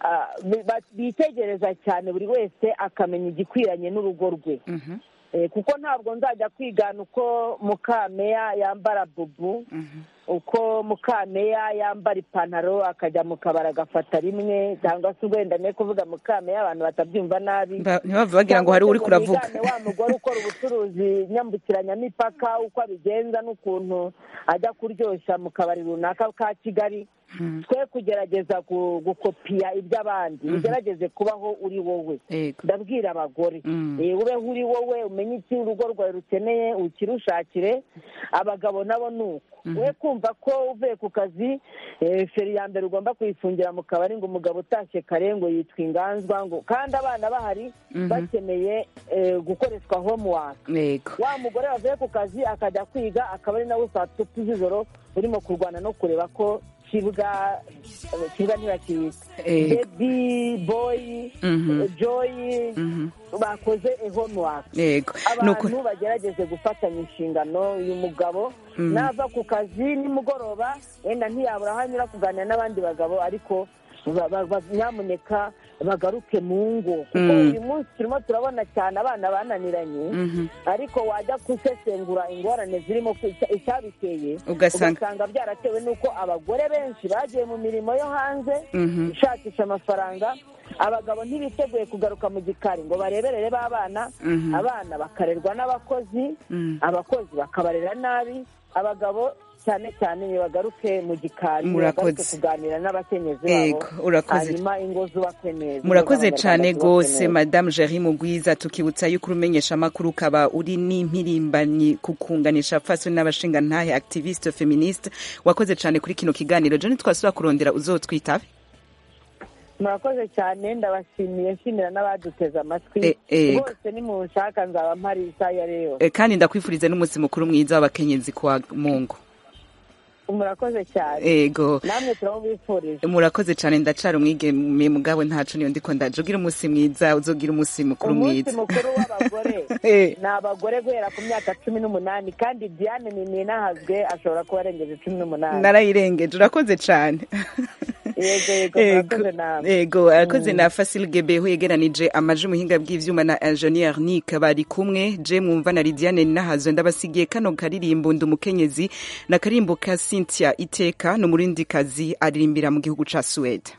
ah, bi- ba- bitegereza cyane buri wese akamenya igikwiranye n'urugo rwe Mhm. Eh, kuko ntabwo nzajya kwigana uko mukameya yambara bubu uko mukameya yambara ipantaro akajya mu kabari agafata rimwe cyangwa se wenda ne kuvuga mukameya abantu batabyumva nabi Ba- ntibava bagira ngo hari cyangwa se uriko ngo uravuga nigane wa mugore ukora ubucuruzi nyambukiranyamipaka uko abigenza n'ukuntu ajya kuryoshya mu kabari runaka ka kigali twe kugerageza gu- gukopiya iby'abandi ugerageze kubaho uri wowe Yego. ndabwira abagore Mm. Eh, ubeho uri wowe umenye iki urugo rwawe rukeneye ukirushakire abagabo nabo ni uko we kumva ko uvuye ku kazi eh, feri ya mbere ugomba kuyifungira mu kabari ngo umugabo utashye kare ngo yitwa inganzwa ngo kandi abana bahari bakeneye eh, gukoreshwa homework Yego. wa mugore wavuye ku kazi akajya kwiga akaba ari nawe saa tatu z'ijoro urimo kurwana no kureba ko kibwa eh, kibwa ntibakiyita Yego. bebi boyi Mhm. joyi bakoze eh, homework Yego. Nuko abantu bagerageze gufatanya inshingano uyu mugabo nava ku kazi nimugoroba wenda ntiyabura aho anyura kuganira n'abandi bagabo ariko ba- ba- ba- nyamuneka bagaruke mu ngo kuko Mm. uyu munsi turimo turabona cyane abana bananiranye Mhm. ariko wajya gusesengura ingorane zirimo ku- icya- icyabiteye Ugasanga- byaratewe n'uko abagore benshi bagiye mu mirimo yo hanze Mhm. ishakisha amafaranga abagabo ntibiteguye kugaruka mu gikari ngo bareberere b'abana Mhm. abana bakarerwa n'abakozi Mm. abakozi bakabarera nabi abagabo cyane cyane ntibagaruke mu gikari ntibagaruke Murakoze. kuganira n'abakenyezi babo Ego, urakoze. hanyuma ingo zubakwe neza murakoze ingo z'abanyarwanda cyane zubakwe rwose neza. madamu jeri mugwiza tukibutsa yuko urumenyesha amakuru ukaba uri n'impirimbanyi ku kunganisha fasoni n'abashingantahe activiste feministe wakoze cyane kuri kino kiganiro joni twasubira kurondera uzotwitabe murakoze cyane ndabashimiye nshimira n'abaduteze amatwi E- ego. bose nimunshaka nzaba mpari isaha iyo ari yo Eh, kandi ndakwifuriza n'umunsi mukuru mwiza w'abakenyezi kwa mungu murakoze cyane ego namwe turamubifurije murakoze cyane ndacara umwigeme mugabo ntacu niyo ndiko ndaje ugira umunsi mwiza uzogira umunsi mukuru umunsi mwiza mukuru w'abagore Eh. ni abagore guhera ku myaka cumi n'umunani kandi diane nininahazwe ashobora kuba arengeje cumi n'umunani narayirengeje urakoze cyane Yego, yego, murakoze namwe. yego arakoze na fasil gebeho yegeranije amaji muhinga bw'ivyuma na ingenier nick bari kumwe je mwumva na lidiane nahazo ndabasigiye kano karirimbo ndi umukenyezi na karimbo ka cynthia iteka n'umurindikazi aririmbira mu gihugu ca suwede